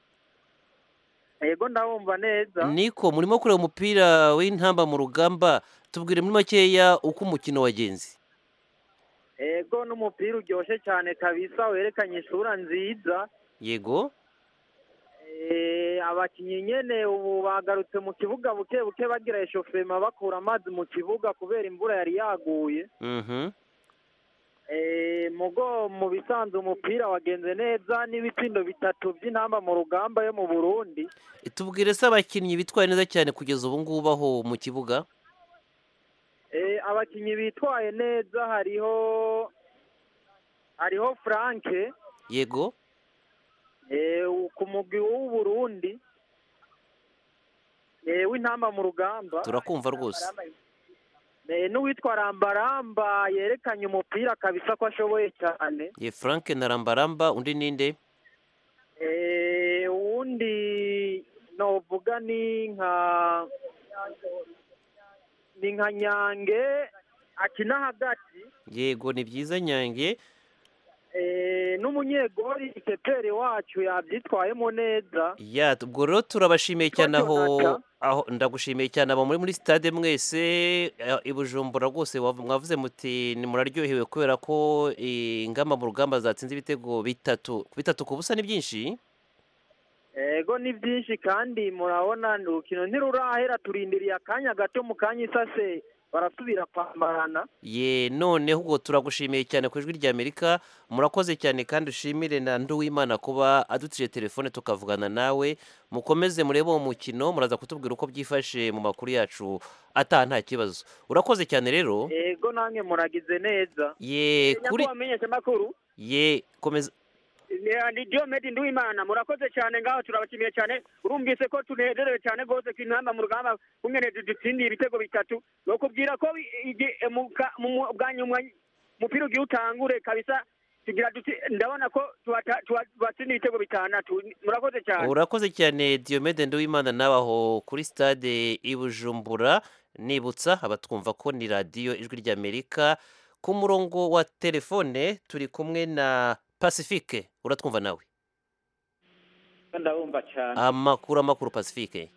yego ndawumva neza niko murimo kureba umupira w'intamba mu rugamba tubwire muri makeya uko umukino wagenze yego n'umupira uryoshye cyane kabisa werekanye isura nziza yego Eh, abakinnyi nyene ubu bagarutse mu kibuga buke buke bagira eshofema bakura amazi mu kibuga kubera imvura yari yaguye mhm Eh, mugo mu bisanzwe umupira wagenze neza n'ibitsindo bitatu by'intamba mu rugamba yo mu burundi tubwire se abakinnyi bitwaye neza cyane kugeza ubu ngubu aho mu kibuga Eh, abakinnyi bitwaye neza hariho hariho franke yego Eh, ku mugwi w'uburundi Eh, w'intamba mu rugamba turakumva rwose Eh, n'uwitwa rambaramba yerekanye umupira kabisa ko ashoboye cyane ye frank na rambaramba undi ninde Eh, uwundi novuga ni nka ni nka nyange akina hagati yego ni byiza nyange Eh, n'umunyegori pepere wacu yabyitwayemo neza ya ubwo rero turabashimiye cyane aho Jonathan. aho ndagushimiye cyane aba muri muri stade mwese eh, i bujumbura rwose wavu- mwavuze muti ni muraryohewe kubera ko eh, ingamba mu rugamba zatsinze ibitego bitatu bitatu ku busa ni byinshi ego ni byinshi kandi murabona ni urukino ntirurahera turindiriye akanya gato mu kanya isase barasubira kwambarana ye noneho ubwo turagushimiye cyane ku ijwi rya amerika murakoze cyane kandi ushimire na nduwimana kuba adutije telefone tukavugana nawe mukomeze murebe uwo mukino muraza kutubwira uko byifashe mu makuru yacu ataha nta kibazo urakoze cyane rero ego namwe muragize neza ye kuri nyakubahwa menyeshamakuru ye komeza ni- ni diomedi nduwimana murakoze cyane ngaho turabashimiye cyane urumvise ko tunezerewe cyane rwose ku intamba mu rugamba kungene dutsindiye ibitego bitatu bakubwira ko bi- igi- mu ka- mu- mu- bwa nyuma umupira ugiye utangure kabisa tugira duti ndabona ko tuwata- tuwa- tuwatsindiye ibitego bitandatu murakoze cyane urakoze cyane diomede nduwimana nawe aho kuri stade i bujumbura nibutsa abatwumva ko ni radiyo ijwi rya amerika ku murongo wa telefone turi kumwe na pacifique uratwumva nawe ndabumva cyane amakuru amakuru pacifique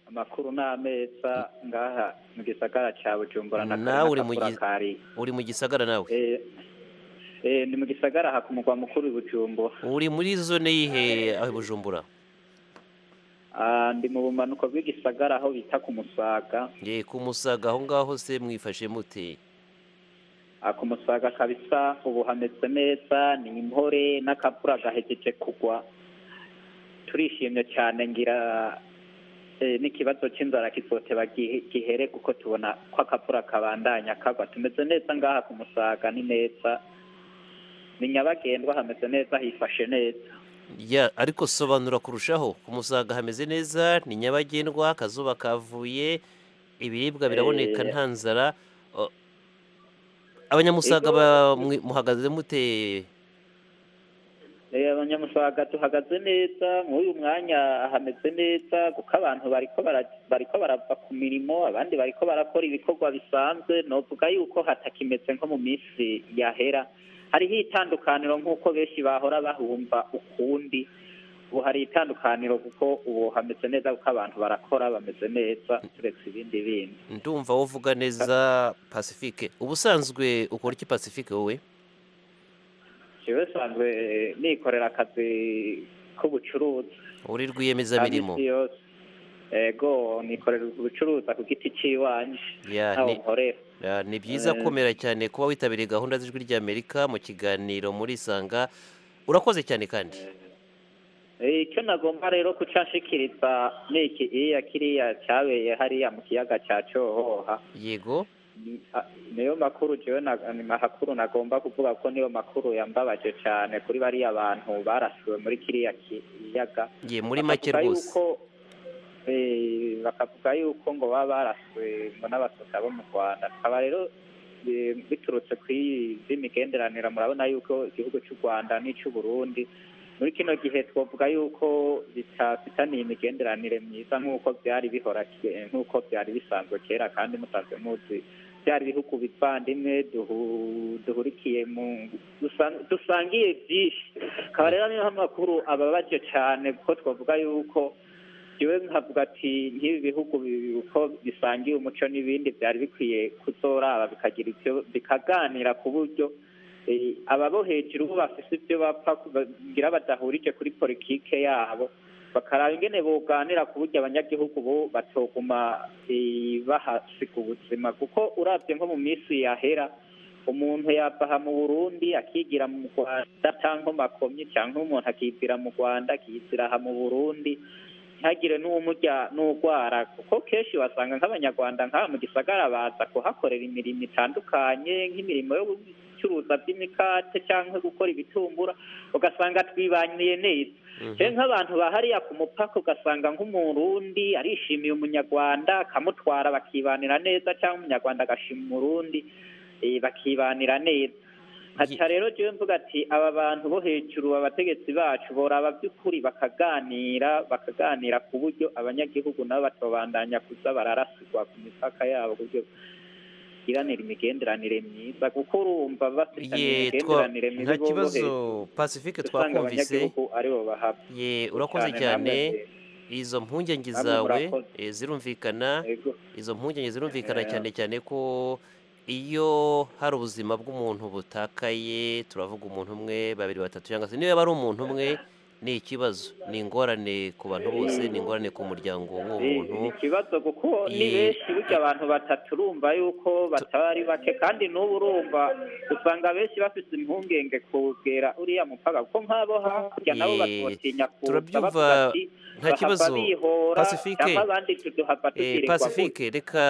amakuru ni ameza ngaha mu gisagara cya bujumbura na Nawe uri mu Karina gi- Kakura uri mu gisagara nawe Kari. Eh, eh, ni mu gisagara aha ku mugwa mukuru i bujumbura uri muri zone yihe aho i bujumbura Ah, ndi mu bumanuko bw'igisagara aho bita ku musaga ye ku musaga aho ngaho se mwifashe mute Ah, ku musaga kabisa ubu hameze neza ni impore n'akavura gahegeje kugwa turishimye cyane ngira eh, n'ikibazo cy'inzara kizoteba gihe- gihere kuko tubona ko akavura kabandanya kagwa tumeze neza ngaha ku musaga ni neza ni nyabagendwa hameze neza hifashe neza ya ariko sobanura kurushaho ku musaga hameze neza ni nyabagendwa akazuba kavuye ibiribwa biraboneka Eh. nta nzara o- abanyamusaga Ego. ba- mwi- muhagaze mute Eh, abanyamusaga tuhagaze neza nk'uyu mwanya hameze neza kuko abantu bariko bara- bariko barava ku mirimo abandi bariko barakora ibikorwa bisanzwe novuga yuko hatakimeze nko mu minsi yahera hariho itandukaniro nk'uko benshi bahora bahumva ukundi ubu hari itandukaniro kuko ubu hameze neza kuko abantu barakora bameze neza turetse ibindi bindi ndumva wovuga neza pacifique ubusanzwe ukora iki pacifique wowe jewe sanzwe eh, nikorera akazi k'ubucuruzi uri rwiyemezamirimo Amisi yose ego nikorera ubucuruza ku giti cy'iwanje Ya, ntaho ni- nkorera Ah, ni byiza Eh. komera cyane kuba witabiriye gahunda z'ijwi ry'amerika mu kiganiro muri isanga urakoze cyane kandi Eh, icyo nagomba rero kucashikiriza ni iki iya kiriya cyabeye hariya mu kiyaga cya cyohoha yego Ni- a- niyo makuru jewe na- ni mahakuru nagomba kuvuga ko niyo makuru yambabaje cyane kuri bariya bantu barashuwe muri kiriya kiyaga ye muri make Bakavuga rwose yuko, eh, bakavuga yuko ngo baba baraswe ngo n'abatutsi bo mu rwanda tukaba rero eh, biturutse ku izi migenderanire murabona yuko igihugu cy'u rwanda n'icy'u burundi muri kino gihe twavuga yuko bitafitaniye imigenderanire myiza nk'uko byari bihora ke- nk'uko byari bisanzwe kera kandi musanzwe muzi byari ibihugu bivandimwe duhu- duhurikiye mu dusan- dusangiye byinshi akaba rero niyo amakuru ababaje cyane kuko twavuga yuko yewe nkavuga ati nk'ibi bihugu bi- uko bisangiye umuco n'ibindi byari bikwiye kuzoraba bikagira ibyo bikaganira ku buryo eh, ababo hejuru bo bafise ibyo bapfa kugira badahurije kuri politike yabo bakaraba ingene boganira ku buryo abanyagihugu bo batoguma eh, bahasiga ubuzima kuko urabye nko mu minsi yahera umuntu yapaha mu burundi akigira mu rwanda cyangwa makomye cyangwa umuntu akibwira mu rwanda akizira aha mu burundi ntihagire n'uwumujya n'urwara kuko kenshi wasanga nk'abanyarwanda nk'aha mu gisagara baza kuhakorera imirimo itandukanye nk'imirimo yo gucuruza by'imikate cyangwa gukora ibitumbura ugasanga twibaniye neza Mhm. rero nk'abantu bahariya ku mupaka ugasanga nk'umurundi arishimiye umunyarwanda akamutwara bakibanira neza cyangwa umunyarwanda agashima umurundi eh, bakibanira neza nkaca rero jewe mvuga ati aba bantu bo hejuru abategetsi bacu boraba by'ukuri bakaganira bakaganira ku buryo abanyagihugu nabo batobandanya kuza bararasigwa ku mipaka yabo ku buryo iranira imigenderanire myiza kuko urumva bafitanye ye twa imigenderanire myiza nta bo bo kibazo hejuru pacifique usanga twakumvise abanyagihugu aribo bahaba ye urakoze namwe cyane mwe- izo mpungenge Namwe zawe murakoze. eh, zirumvikana Yego. izo mpungenge zirumvikana Eh. cyane cyane ko iyo hari ubuzima bw'umuntu butakaye turavuga umuntu umwe babiri batatu cyangwa se niba yaba ari umuntu umwe ni ikibazo ni ingorane ku bantu bose ni ingorane ku muryango w'uwo Eh, muntu ni ikibazo kuko ni Ye. benshi burya abantu batatu urumva yuko bataba ari bake kandi n'ubu urumva usanga benshi bafite impungenge kubwera uriya mupaka kuko nk'abo hakurya nabo Ye. batotinya Turabyumva, nta kibazo. Pacifique. pacifique abandi tuduhava Eh, tugirirwa gutya. pacifique reka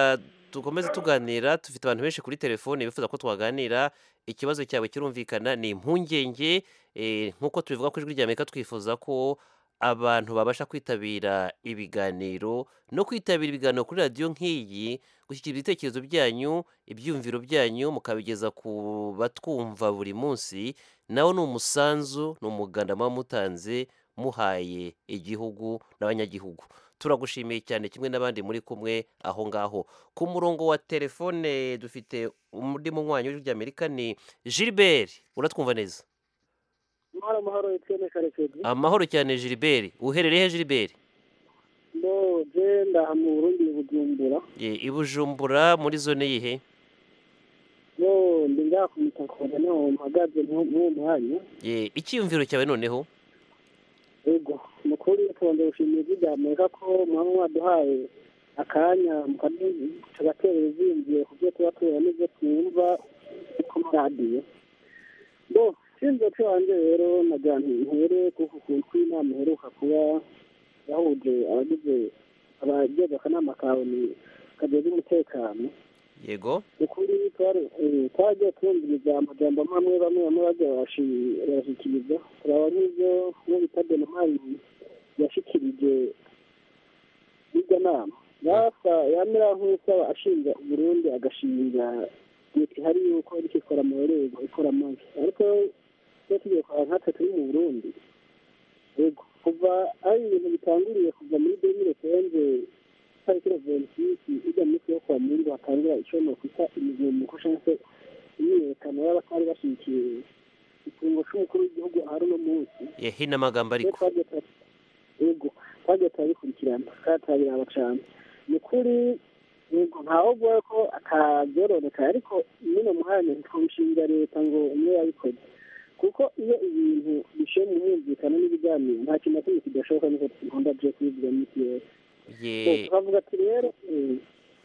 dukomeze tuganira dufite abantu benshi kuri telefone bifuza ko twaganira ikibazo cyawe kirumvikana ni impungenge eh, nk'uko tubivuga ku ijwi rya amerika twifuza ko abantu babasha kwitabira ibiganiro no kwitabira ibiganiro kuri radiyo nk'iyi gushyikira ibitekerezo byanyu ibyiyumviro byanyu mukabigeza ku batwumva buri munsi nawo ni umusanzu ni umuganda muba mutanze muhaye igihugu n'abanyagihugu turagushimiye cyane kimwe n'abandi muri kumwe aho ngaho ku murongo wa telefone dufite undi munywanyi w'ijwi rya amerika ni gilbert uratwumva neza amahoro amahoro etiyene karekezi amahoro cyane gilbert uherereye he gilbert ndo genda mu burundi mu bujumbura Ye, i bujumbura muri zone yihe ndo ndi ngaha ku mutakora naho mpagaze mw'uwo mwanya Ye, icyiyumviro cyawe noneho ego mukuru tubanza gushimira ijwi rya amerika ko mwaba mwaduhaye akanya mukadu- tugatera ibizingiye ku byo tuba tubona n'ibyo twumva ku maradiyo bo sinzi umuco wanjye rero nagira ngo ntere kuko ukuntu kw'inama iheruka kuba yahuje abagize abagize akanama kawe ni- kajejwe umutekano yego ukuri twagiye twumviriza amajambo amwe amwe bamwe bamwe bagiye barashi- barashyikiriza turaba nk'ibyo uwo bita denimari yashyikirije iryo nama yasa yamera nk'usaba ashinja uburundi agashinja leta ihari yuko iriko ikora amarorerwa ikora amabi ariko iyo tugiye kwa nkatwe turi mu burundi yego kuva ari ibintu bitanguriye kuva muri demire tenze tariki reventisisi ijya mu minsi yo kuwa mungu hatangura ishobora kwita imigomuko cyangwa se imyiyerekano y'abatari bashyigikiye ikiringo cy'umukuru w'igihugu ahari uno munsi Ye, hino amagambo iyo ariko twagiye tura- yego twagiye turabikurikirana kandi turabiraba cyane ni ukuri yego ntawe uvuga ko atabyororoka ariko nyine mwanya ntitwabishinga leta ngo umwe yabikoze kuko iyo ibintu bishoye mu mwumvikano n'ibiganiro nta kintu na kimwe kidashoboka nkuko dukunda byo kubivuga muri iki gihe ye turavuga ati rero mm,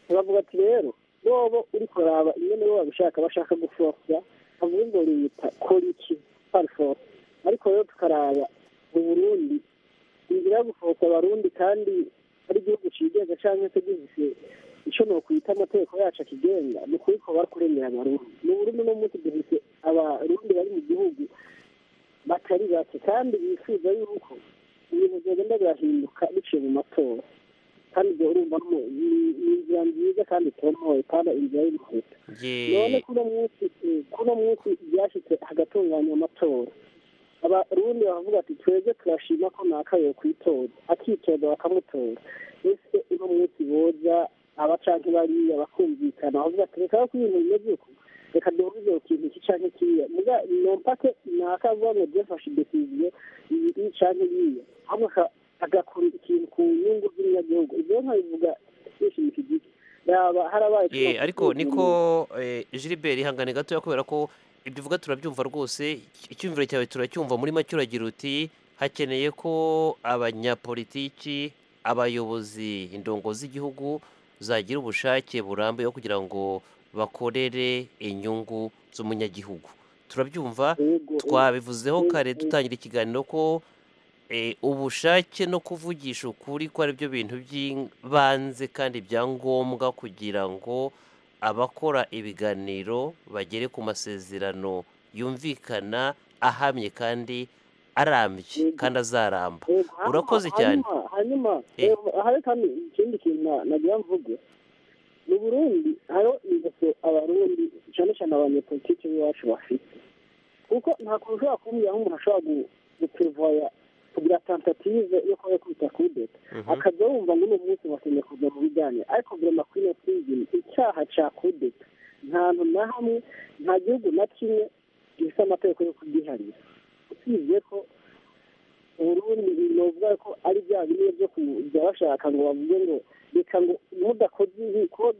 turavuga ati rero bobo uri kuraba ingene bo babishaka bashaka gufosa bavuga ngo leta kora iki farfora ariko rero tukaraba mu burundi inzira yo gufosa abarundi kandi ari igihugu cigenga canke se gifise ico nokwita amategeko yacu akigenga ni ukuri ko bakurengera abarundi mu burundi no munsi dufise abarundi bari mu gihugu batari bake kandi bifuza yuko ibintu byagenda birahinduka biciye mu matora kandi ibyo urumva ni ni- ni inzira nziza kandi itomoye kandi inzira y'umuhuta none ye kuno munsi eh, kuno munsi byashyitse hagatunganywa amatora abarundi baravuga ati twebwe turashima ko naka yo kwitora akitonda bakamutora ese uno munsi boza abacanke bariya bakumvikana bavuga ati reka yo ibintu bimeze uko reka duhuze ku kintu iki canke kiriya muga nompake naka avuga ngo byafashe idesiziyo iyi canke iriya ahubwo aka- agakora ikintu ku nyungu z'umunyagihugu ibyo nkabivuga bishimishije iki yaba harabaye ye ariko niko eh, Gilbert ihangane gatoya kubera ko ibyo uvuga turabyumva rwose icyumviro cyawe turacyumva muri make uragira uti hakeneye ko abanyapolitiki abayobozi indongo z'igihugu zagira ubushake burambuye bwo kugira ngo bakorere inyungu z'umunyagihugu turabyumva twabivuzeho kare dutangira ikiganiro ko eh, ubushake no kuvugisha ukuri ko ari byo bintu by'ibanze kandi bya ngombwa kugira ngo abakora ibiganiro bagere ku masezerano yumvikana ahamye kandi arambye kandi azaramba Urakoze cyane. hanyuma hanyuma Eh. eh, hari kandi ikindi kintu na- nagira mvuge mu burundi hariho ingeso abarundi cyane cyane abanyepolitiki b'iwacu bafite kuko nta kuntu ushobora kumbwira nk'umuntu ashobora gu- guprevoya kugira tentative yo kuba yakubita kudeta Mhm. akaza yumva ngo uno munsi bakeneye kuva mu bijyanye ariko guverinoma kwine kwigina icyaha cya kudeta nta hantu na hamwe nta gihugu na kimwe gifite amategeko yo kugiharira usibye ko uburundi novuga ko ari bya bimwe byo kujya bashaka ngo bavuge ngo reka ngo mudakoze ibi kuko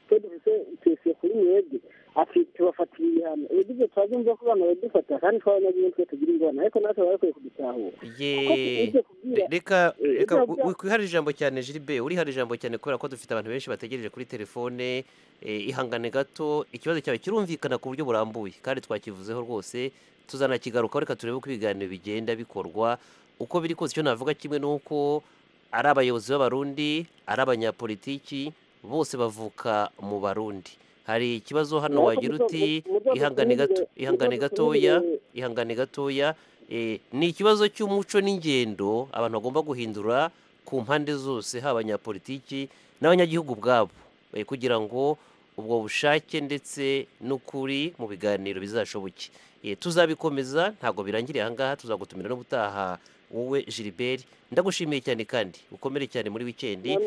twe dufite pensiyo kuri mwebwe ati tubafatira ibihano ubugize turabyumva ko bana badufata kandi tw'abanyagihugu twe tugira ingorane ariko natwe barakwiye kudutahura kuko ye tugiye kubwira Re- reka Eh, reka ibyo- wi- wiharire ijambo cyane Gilbert urihara ijambo cyane kubera ko dufite abantu benshi bategereje kuri telefone eh, ihangane gato ikibazo cyawe kirumvikana ku buryo burambuye kandi twakivuzeho rwose tuzanakigarukaho reka turebe uko ibiganiro bigenda bikorwa uko biri kose icyo navuga kimwe ni uko ari abayobozi b'abarundi ari abanyapolitiki bose bavuka mu barundi hari ikibazo hano wagira uti ihangane gato ihangane gatoya ihangane gatoya eh, ni ikibazo cy'umuco n'ingendo abantu bagomba guhindura ku mpande zose haba abanyapolitiki n'abanyagihugu ubwabo eh, kugira ngo ubwo bushake ndetse n'ukuri mu biganiro bizashoboke Eh, tuzabikomeza ntabwo birangiriye ahangaha tuzagutumira n'ubutaha wowe Gilbert ndagushimiye cyane kandi ukomere cyane muri wikendi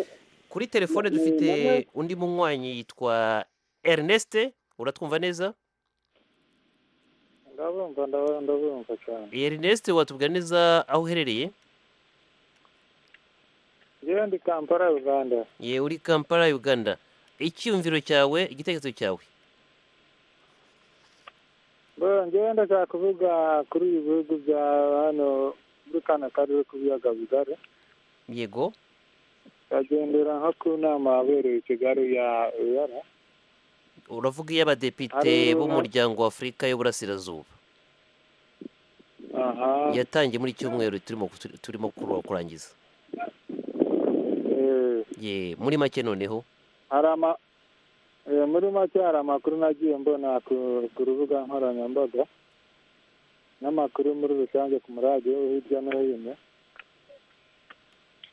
kuri telefone Namwe- dufite namwe- undi munywanyi yitwa Ernest uratwumva neza ndabumva ndabumva ndabumva cyane Ernest watubwira neza aho uherereye yewe ndi kampala uganda ye uri Kampala Uganda icyumviro cyawe igitekerezo cyawe Bo, njyewe ndashaka kuvuga kuri ibi bihugu bya hano muri kano karere k'ibiyaga bigari yego bagendera nko ku nama yabereye i kigali ya eyara uravuga iyo abadepite Hariya- b'umuryango wa Afurika y'Uburasirazuba aha yatangiye muri cyumweru turimo turimo kuru- kurangiza eh, ye muri make noneho hari ama eh, muri make hari amakuru nagiye mbona ku ku rubuga nkoranyambaga n'amakuru muri rusange ku muradiyo hirya no hino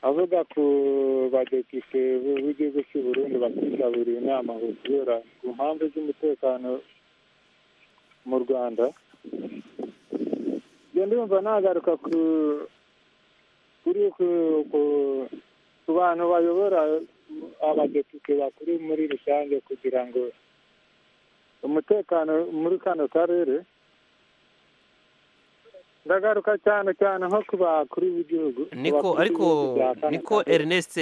avuga ku badepite b- b'igihugu cy'u burundi bakitabiriye inama ngo kubera ku mpamvu z'umutekano mu rwanda njye ndumva nagaruka ku kuri ku ku- ku bantu bayobora abadepite bakuru muri rusange kugira ngo umutekano muri kano karere ndagaruka cyane cyane nko ku bakuru b'igihugu ku bakuru niko ariko b'ibihugu bya kano niko karere. Ernest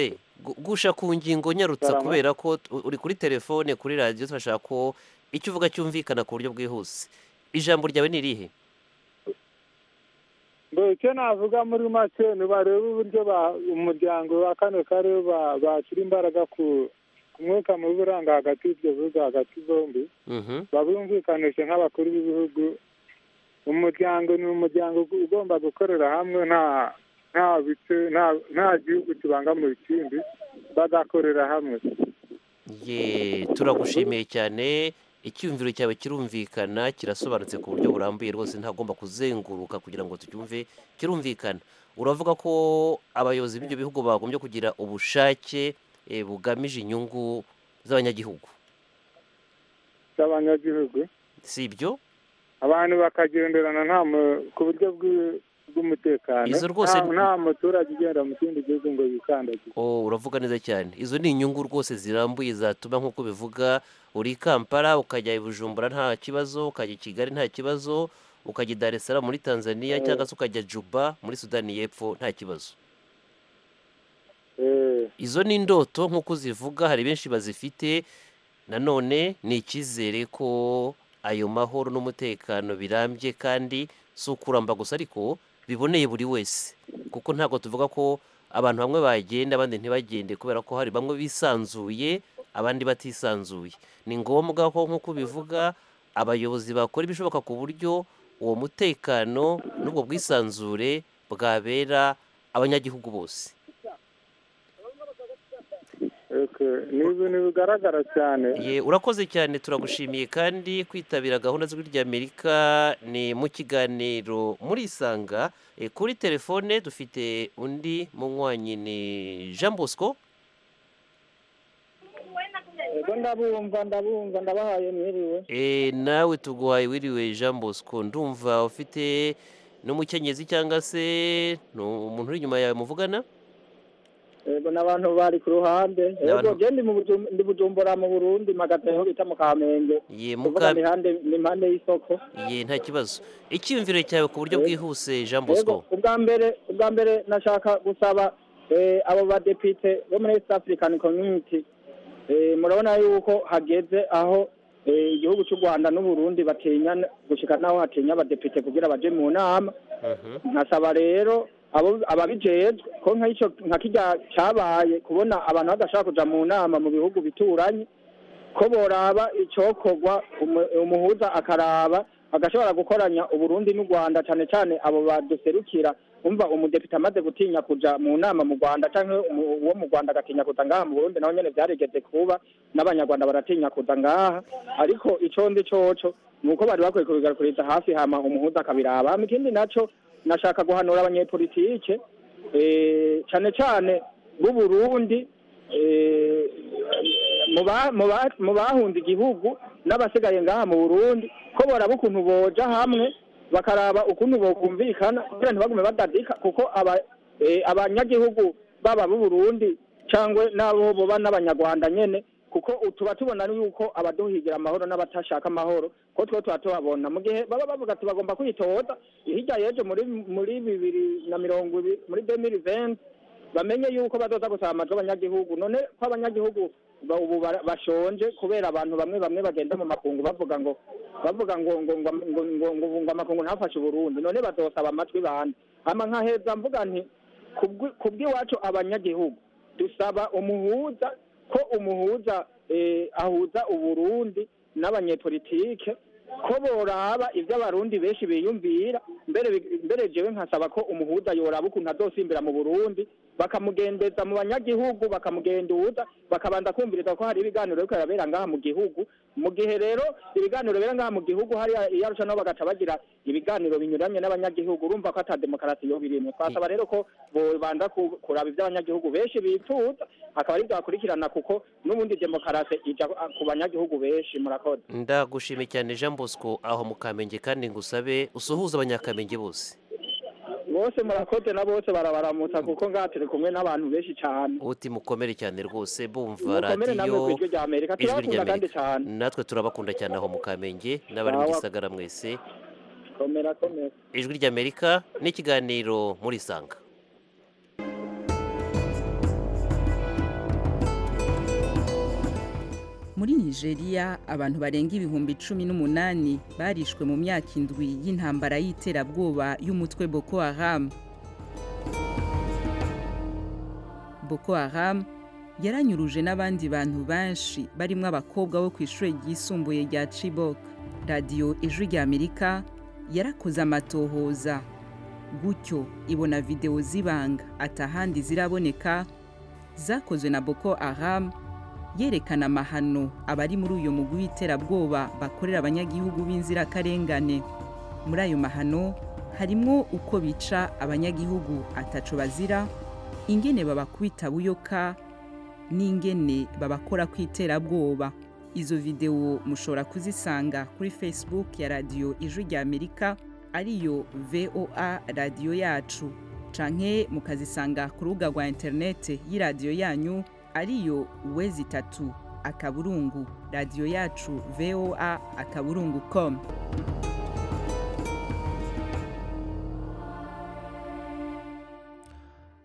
gu- gusha ku ngingo nyarutsa Karama. kubera ko t- uri kuri telefone kuri radiyo turashaka ko icyo uvuga cyumvikana ku buryo bwihuse ijambo ryawe ni irihe ngo icyo navuga muri make ntibarebe uburyo ba- umuryango wa kano karere ba- bashyira imbaraga ku ku mwuka mubi uranga hagati y'ibyo bihugu hagati zombi Mhm. babumvikanishe nk'abakuru b'ibihugu umuryango ni umuryango ugu- ugomba gukorera hamwe nta nta bice nta- nta gihugu kibangamiye ikindi bagakorera hamwe ye turagushimiye cyane icyumviro cyawe kirumvikana kirasobanutse ku buryo burambuye rwose ntagomba kuzenguruka kugira ngo tucyumve kirumvikana uravuga ko abayobozi b'ibyo bihugu bagombye kugira ubushake eh, bugamije inyungu z'abanyagihugu z'abanyagihugu si ibyo abantu bakagenderana nta mu- ku buryo bw'i- bw'umutekano Izo rwose nta- ni- nta muturage ugenda mu kindi gihugu ngo yikandagire Oh, uravuga neza cyane izo ni inyungu rwose zirambuye zatuma nk'uko bivuga uri i kampala ukajya i bujumbura nta kibazo ukajya i kigali nta kibazo ukajya i dar es salaam muri tanzania cyangwa se ukajya juba muri sudani y'epfo nta kibazo Eh, izo ni indoto nk'uko zivuga hari benshi bazifite nanone ni icyizere ko ayo mahoro n'umutekano birambye kandi si ukuramba gusa ariko biboneye buri wese kuko ntabwo tuvuga ko abantu bamwe bagenda abandi ntibagende kubera ko hari bamwe bisanzuye abandi batisanzuye ni ngombwa ko nk'uko bivuga abayobozi bakora ibishoboka ku buryo uwo mutekano n'ubwo bwisanzure bwabera abanyagihugu bose okay. ni ibintu bigaragara cyane Ye, urakoze cyane turagushimiye kandi kwitabira gahunda z'ijwi ry'amerika ni mu kiganiro muri isanga Eh, kuri telefone dufite undi munywanyi ni jean bosco yego ndabumva ndabumva ndabahaye mwiriwe Eh, nawe tuguhaye wiriwe jean bosco ndumva ufite n'umukenyezi cyangwa se ni umuntu uri inyuma yawe muvugana yego n'abantu bari ku ruhande yego N'abantu- je ndi mu Bujum- ndi bujumbura mu burundi magateho bita mu kamenge kuvuga ye muka ni hande ni impande y'isoko ye nta kibazo icyiyumviro cyawe ku buryo Yego. bwihuse jean yego bosco ubwa mbere ubwa mbere nashaka gusaba eh, abo badepite bo muri east african community eh, murabona yuko hageze aho eh, igihugu cy'u rwanda n'uburundi batinya gushika n'aho hatinya abadepite kugira baje mu nama Mhm. nkasaba rero abo ababijejwe ko nk'icyo nka kirya cyabaye kubona abantu badashaka kuja mu nama mu bihugu bituranye ko boraba icokorwa umu- umuhuza akaraba agashobora gukoranya uburundi n'u rwanda cyane cyane abo baduserukira umva umudepite amaze gutinya kuja mu nama mu rwanda canke umu- uwo mu rwanda agatinya kuza ngaha mu burundi naho nyene vyarigeze kuba n'abanyarwanda baratinya kuza ngaha ariko ico ndi coco ni uko bari bakwiye kubigarukiriza hafi hama umuhuza akabiraba hama ikindi naco nashaka guhanura abanyepolitike eh, cyane cyane b'uburundi eh, mu ba- mu ba- mu bahunze igihugu n'abasigaye ngaha mu burundi ko boraba ukuntu boja hamwe bakaraba ukuntu bokumvikana kugira ntibagume badadika kuko aba- eh, abanyagihugu baba b'uburundi cyangwa n'abo boba n'abanyarwanda nyene kuko tuba tubona yuko abaduhigira amahoro n'abatashaka amahoro ko two tuba tubabona mu gihe baba bavuga ati bagomba kwitoza hirya y'ejo muri muri bibiri na mirongo ibi- muri demiri venti bamenye yuko bazoza gusaba amajwi abanyagihugu none ko abanyagihugu ba- ubu bara- bashonje kubera abantu bamwe bamwe bagenda mu makungu bavuga ngo bavuga ngo ngo ngo ngo ngo ngo ngo amakungu ntafashe uburundi none bazosaba amajwi bande hama nkaheza mvuga nti kubwi- kubw'iwacu abanyagihugu dusaba umuhuza ko umuhuza eh, ahuza uburundi n'abanyepolitike ko boraba ibyo abarundi benshi biyumvira mbere mbere jewe nkasaba ko umuhuza yoraba ukuntu azosimbira mu burundi bakamugendeza mu banyagihugu bakamugenduza bakabanza kumviriza ko hari ibiganiro biriko birabera ngaha mu gihugu mu gihe rero ibiganiro bibera ngaha mu gihugu hariya iyarusha nabo bagaca bagira ibiganiro binyuranye n'abanyagihugu urumva ko ata demokarasi yo birimwo twasaba rero ko bobanza ku- kuraba ibyo abanyagihugu benshi bifuza akaba aribyo bakurikirana kuko n'ubundi demokarasi ija ku banyagihugu benshi murakoze ndagushimiye cyane jean bosco aho mu kamenge kandi ngusabe usuhuze abanyakamenge bose bose murakoze na bose barabaramutsa kuko ngaha turi kumwe n'abantu benshi cyane uti mukomere cyane rwose bumva mukomere namwe ku radiyo ijwi rya amerika ijwi turabakunda kandi ry'amerika cyane natwe turabakunda cyane aho mu kamenge n'abari mu Sawa. gisagara mwese komera komera ijwi ry'amerika n'ikiganiro muri isanga muri nigeria abantu barenga ibihumbi cumi n'umunani barishwe mu myaka indwi y'intambara y'iterabwoba y'umutwe boko haram boko haram yaranyuruje n'abandi bantu benshi barimo abakobwa bo ku ishuri ryisumbuye rya chibok radiyo ijwi ry'amerika yarakoze amatohoza gutyo ibona videwo z'ibanga atahandi ziraboneka zakozwe na boko haram yerekana amahano abari muri uyu mugwi w'iterabwoba bakorera abanyagihugu b'inzirakarengane muri ayo mahano harimo uko bica abanyagihugu ataco bazira ingene babakubita buyoka n'ingene babakora ku iterabwoba izo videwo mushobora kuzisanga kuri facebook ya radiyo ijwi ry'amerika ariyo voa radiyo yacu canke mukazisanga ku rubuga rwa interinete y'iradiyo yanyu ariyo wezi itatu akaburungu radiyo yacu voa akaburungu com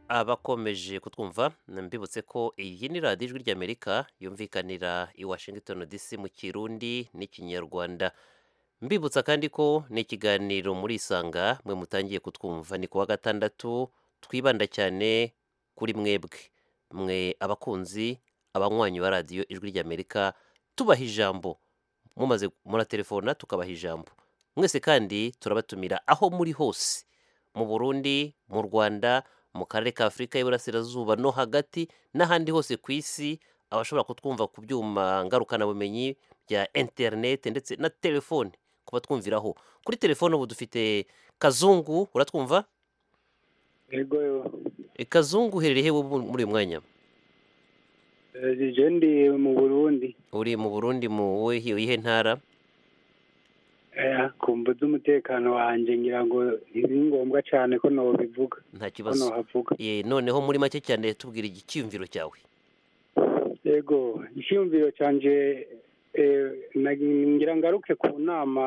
abakomeje kutwumva mbibutse ko iyi ni radiyo ijwi ry'amerika yumvikanira i washington dc mu kirundi n'ikinyarwanda mbibutsa kandi ko ni ikiganiro muri isanga mwe mutangiye kutwumva ni ku wa gatandatu twibanda cyane kuri mwebwe mwe abakunzi abanywanyi ba radiyo ijwi ry'amerika tubaha ijambo mumaze muratelefona tukabaha ijambo mwese kandi turabatumira aho muri hose mu burundi mu rwanda mu karere ka afurika y'iburasirazuba no hagati n'ahandi hose ku isi abashobora kutwumva ku byuma ngarukabumenyi bya interineti ndetse na telefone kuba twumviraho kuri telefone ubu dufite kazungu uratwumva yego E, kazungu uherereye hewe ubu muri uyu mwanya je ndi mu burundi uri mu burundi mu wihe iyihe ntara Eh, kumva z'umutekano wanjye ngira ngo ni ngombwa cyane ko nobivuga nta ko kibazo nohavuga Eh, noneho muri make cyane tubwira icyiyumviro cyawe yego icyiyumviro cyanjye eh, nagi- ngira ngaruke ku nama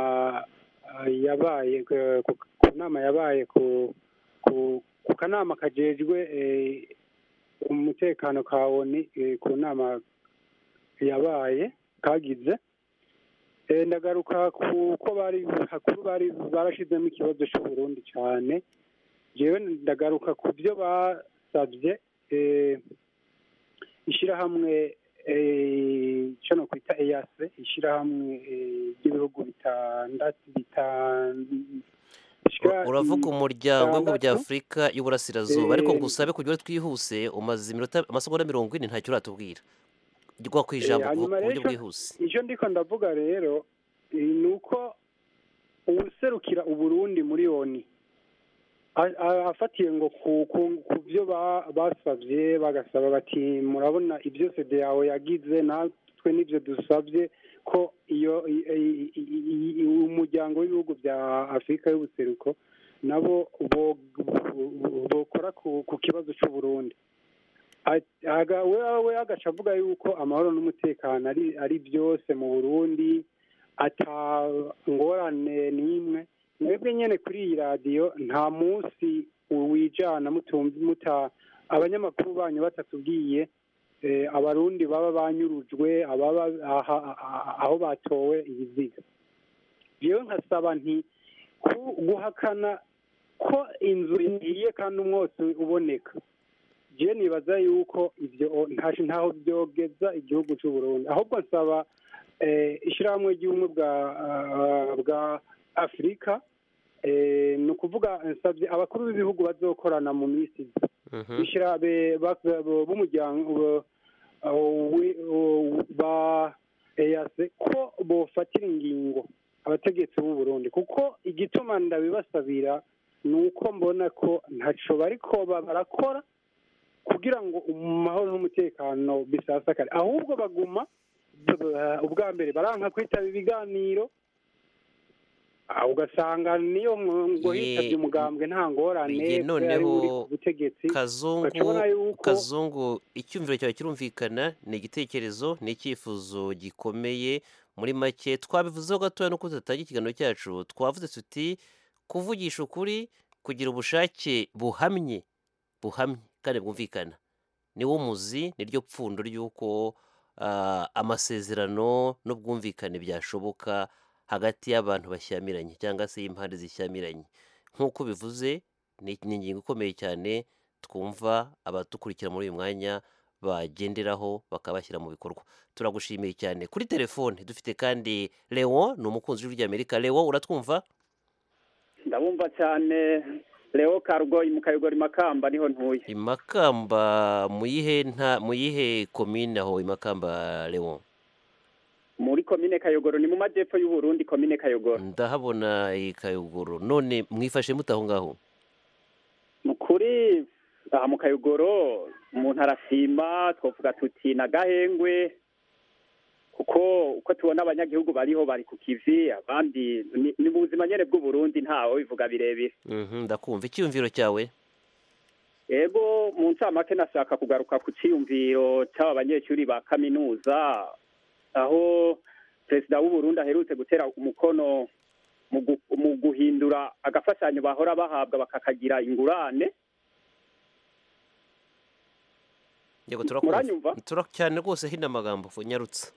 ah, yabaye eh, ku ku nama yabaye ku ku ku kanama kajejwe eh, umutekano ka oni eh, ku nama yabaye kagize Eh, ndagaruka ku ko bari hakuru bari barashizemo ikibazo cy'uburundi cyane jewe ndagaruka ku byo basabye eh, ishyirahamwe eh, icyo nokwita eyase ishyirahamwe eh, ry'ibihugu bitandatu bitan- bishika uravuga umuryango w'ibihugu bya bitandatu. afurika y'uburasirazuba ariko Eh, ngusabe kugira ngo twihuse umaze iminota amasegonda mirongo ine ntacyo uratubwira rwa ku ijambo Eh, ku hanyuma ku buryo rero bwihuse icyo ndiko ndavuga rero eh, ni uko uwuserukira uburundi muri oni a- a- afatiye ngo ku ku- ku byo ba- basabye bagasaba bati murabona ibyo sede yawe yagize natwe n'ibyo dusabye ko iyo i- i- i- i- i- umuryango w'ibihugu bya afurika y'ubuseruko nabo bo- bo- bokora ku- ku kibazo cy'uburundi Aga- we we agaca avuga yuko amahoro n'umutekano ari ari byose mu burundi ata ngorane n'imwe mwebwe nyine kuri iyi radiyo nta munsi wijana mutumva muta abanyamakuru banyu batatubwiye eh, abarundi baba banyurujwe ababa aha- aha- aho batowe ibiziga yewe nkasaba nti ku- guhakana ko inzu ihiye kandi umwotsi uboneka je nibaza yuko ibyo o- ntashi ntaho byogeza igihugu cy'u Burundi ahubwo nsaba eh, ishyirahamwe ry'ubumwe bwa ah, bwa Afurika eh, ni ukuvuga nsabye abakuru b'ibihugu bazokorana mu minsi iza Mhm. bishirabe b'umuryango bo- uh, wi- uh, ba EAC ko bofatira ingingo abategetsi b'u Burundi kuko igituma ndabibasabira ni uko mbona ko ntaco bariko ba- barakora kugira ngo amahoro n'umutekano bisasakare ahubwo baguma uh, ubwa mbere baranka kwitaba ibiganiro ah, ugasanga niyo ngo- ngo Ye- hitabye umugambwe nta ngorane Ye, kubera ari muri noneho ku butegetsi kazungu bacubona yuko kazungu icyumviro cyawe kirumvikana ni igitekerezo ni icyifuzo gikomeye muri make twabivuzeho gatoya no tudatangira ikiganiro cyacu twavuze tuti kuvugisha ukuri kugira ubushake buhamye buhamye kandi bwumvikana niwo muzi niryo pfundo ry'uko ah, amasezerano n'ubwumvikane byashoboka hagati y'abantu bashyamiranye cyangwa se y'impande zishyamiranye nk'uko bivuze ni ni ingingo ikomeye cyane twumva abadukurikira muri uyu mwanya bagenderaho bakabashyira mu bikorwa turagushimiye cyane kuri telefone dufite kandi leon ni umukunzi w'ijwi ry'amerika leon uratwumva ndabumva cyane leo karugoyi mu kayogori makamba niho ntuye imakamba mu yihe nta mu yihe komine aho imakamba leon muri komine kayogoro ni mu majyepfo y'u Burundi komine kayogoro ndahabona ikayogoro none mwifashe mute aho ngaho Mu kuri aha mu kayogoro umuntu arasima twavuga tuti na gahengwe kuko uko tubona abanyagihugu bariho bari ku kivi abandi ni ni mu buzima nyine bw'uburundi ntawe bivuga birebire Mhm, ndakumva icyiyumviro cyawe ego mu ncamake nashaka kugaruka ku cyiyumviro cy'aba banyeshuri ba kaminuza aho perezida w'uburundi aherutse gutera umukono mu gu- mu guhindura agafashanyo bahora bahabwa bakakagira ingurane yego turakumva Muranyumva? Tura- cyane rwose hino amagambo nyarutse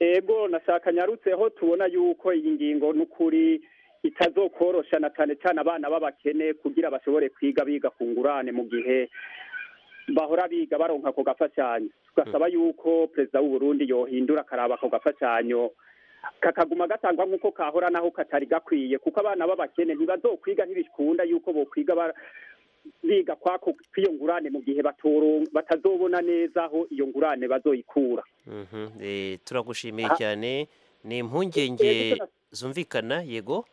ego nashaka nyarutseho tubona yuko iyi ngingo n'ukuri itazokorosha na cyane cyane abana b'abakene kugira bashobore kwiga biga ku ngurane mu gihe bahora biga baronka ako gafashanyo tugasaba yuko perezida w'uburundi yohindura akaraba ako gafashanyo kakaguma gatangwa nk'uko kahora naho katari gakwiye kuko abana b'abakene ntibazokwiga ntibikunda yuko bokwiga ba- biga kwako kw'iyo ngurane mu gihe batoron- batazobona neza aho iyo ngurane bazoyikura Mhm, eh, turagushimiye Ah. cyane ni impungenge tuna- zumvikana yego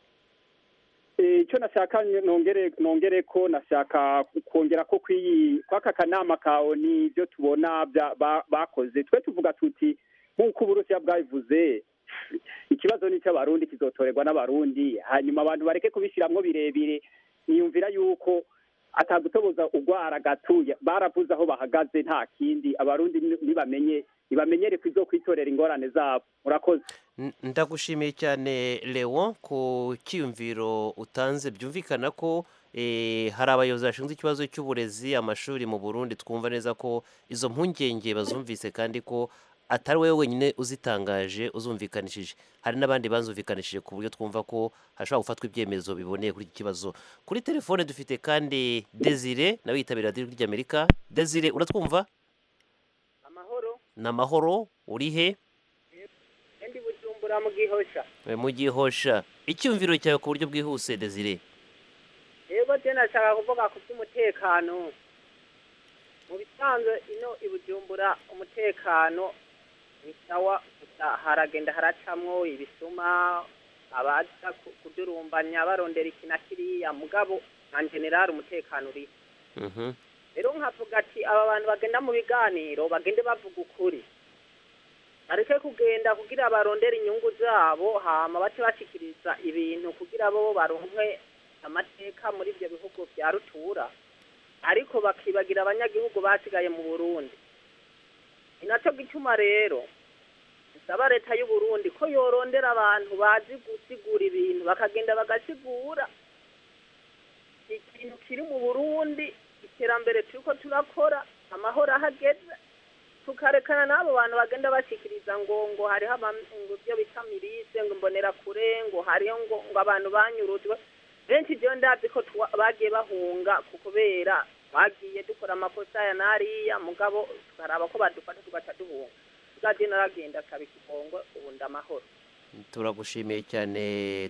icyo nashaka nongere nongere ko nashaka kongera ko kw'iyi kw'aka kanama kawe ni ibyo tubona bya- ba- bakoze twe tuvuga tuti nk'uko uburusiya bwabivuze ikibazo ni icy'abarundi kizotorerwa n'abarundi hanyuma abantu bareke kubishyiramo birebire niyumvira yuko atagutoboza urwara gatuya baravuze aho bahagaze nta kindi abarundi ni- nibamenye nibamenyere ko izo kwitorera ingorane zabo murakoze N- ndagushimiye cyane leon ku cyiyumviro utanze byumvikana ko eh, hari abayobozi bashinzwe ikibazo cy'uburezi amashuri mu burundi twumva neza ko izo mpungenge bazumvise kandi ko atari wowe wenyine uzitangaje uzumvikanishije hari n'abandi bazumvikanishije ku buryo twumva ko hashobora gufatwa ibyemezo biboneye kuri iki kibazo kuri telefone dufite kandi desire nawe yitabira radiyo ry'amerika desire uratwumva ni amahoro uri he ndi bujumbura mu gihosha Eh, mu gihosha icyumviro cyawe ku buryo bwihuse desire rero je nashaka kuvuga ku by'umutekano mu bisanzwe ino i bujumbura umutekano ni sawa gusa haragenda haracamwo ibisuma abaza ku- kudurumbanya barondera iki na kiriya mugabo nka generali umutekano uriho Mhm. rero nkavuga ati aba bantu bagenda mu biganiro bagende bavuga ukuri bareke kugenda kugira barondere inyungu zabo hama bace bashikiriza ibintu kugira bo baronke amateka muri ibyo bihugu bya rutura ariko bakibagira abanyagihugu basigaye mu burundi ni nacyo gituma rero nsaba leta y'u Burundi ko yorondera abantu bazi gusigura ibintu bakagenda bagasigura ikintu kiri mu burundi iterambere turiko turakora amahoro ahageze tukarekana n'abo bantu bagenda bashikiriza ngo ngo hariho abam- ngo ibyo bita mirise ngo mbonera kure ngo hariho ngo ngo abantu banyurutwe benshi jewe ndazi ko tuwa- bagiye bahunga ku kubera twagiye dukora amakosa ya nariya mugabo tukaraba ko badufata tugaca duhunga tugaje naragenda akaba ikibongo ubundi amahoro turagushimiye cyane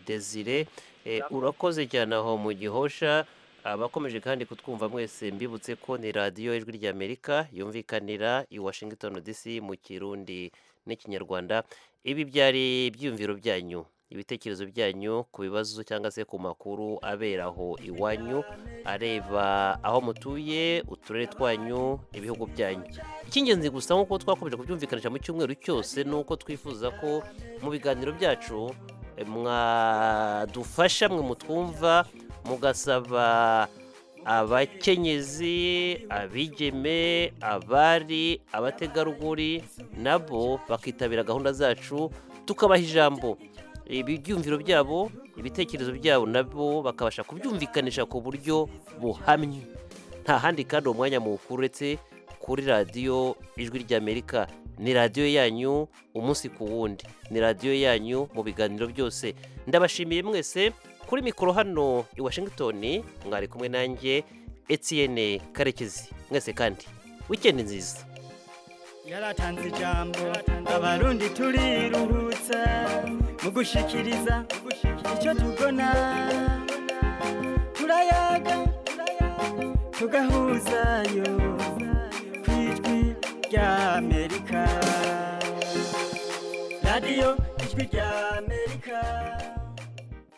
desire Eh, urakoze cyane aho mu gihosha abakomeje kandi kutwumva mwese mbibutse ko ni radiyo ijwi ry'amerika yumvikanira i washington dc mu kirundi n'ikinyarwanda ibi byari ibyiyumviro byanyu ibitekerezo byanyu ku bibazo cyangwa se ku makuru abera aho iwanyu areba aho mutuye uturere twanyu ibihugu byanyu icy'ingenzi gusa nk'uko twakomeje kubyumvikanisha mu cyumweru cyose ni uko twifuza ko mu biganiro byacu eh, mwadufasha mwe mutwumva mugasaba abakenyezi abigeme abari abategarugori nabo bakitabira gahunda zacu tukabaha ijambo ibi byumviro byabo ibitekerezo byabo nabo bakabasha kubyumvikanisha ku buryo buhamye nta handi kandi uwo mwanya muwukuretse kuri radiyo ijwi ry'amerika ni radiyo yanyu umunsi ku wundi ni radiyo yanyu mu biganiro byose ndabashimiye mwese kuri mikoro hano i washington mwari kumwe nanjye etienne karekezi mwese kandi wikendi nziza yaratanze ijambo abarundi turiruhutsa mu gushikiriza icyo tubona turayaga tugahuzayo ku ijwi ry'amerika radiyo ijwi ry'amerika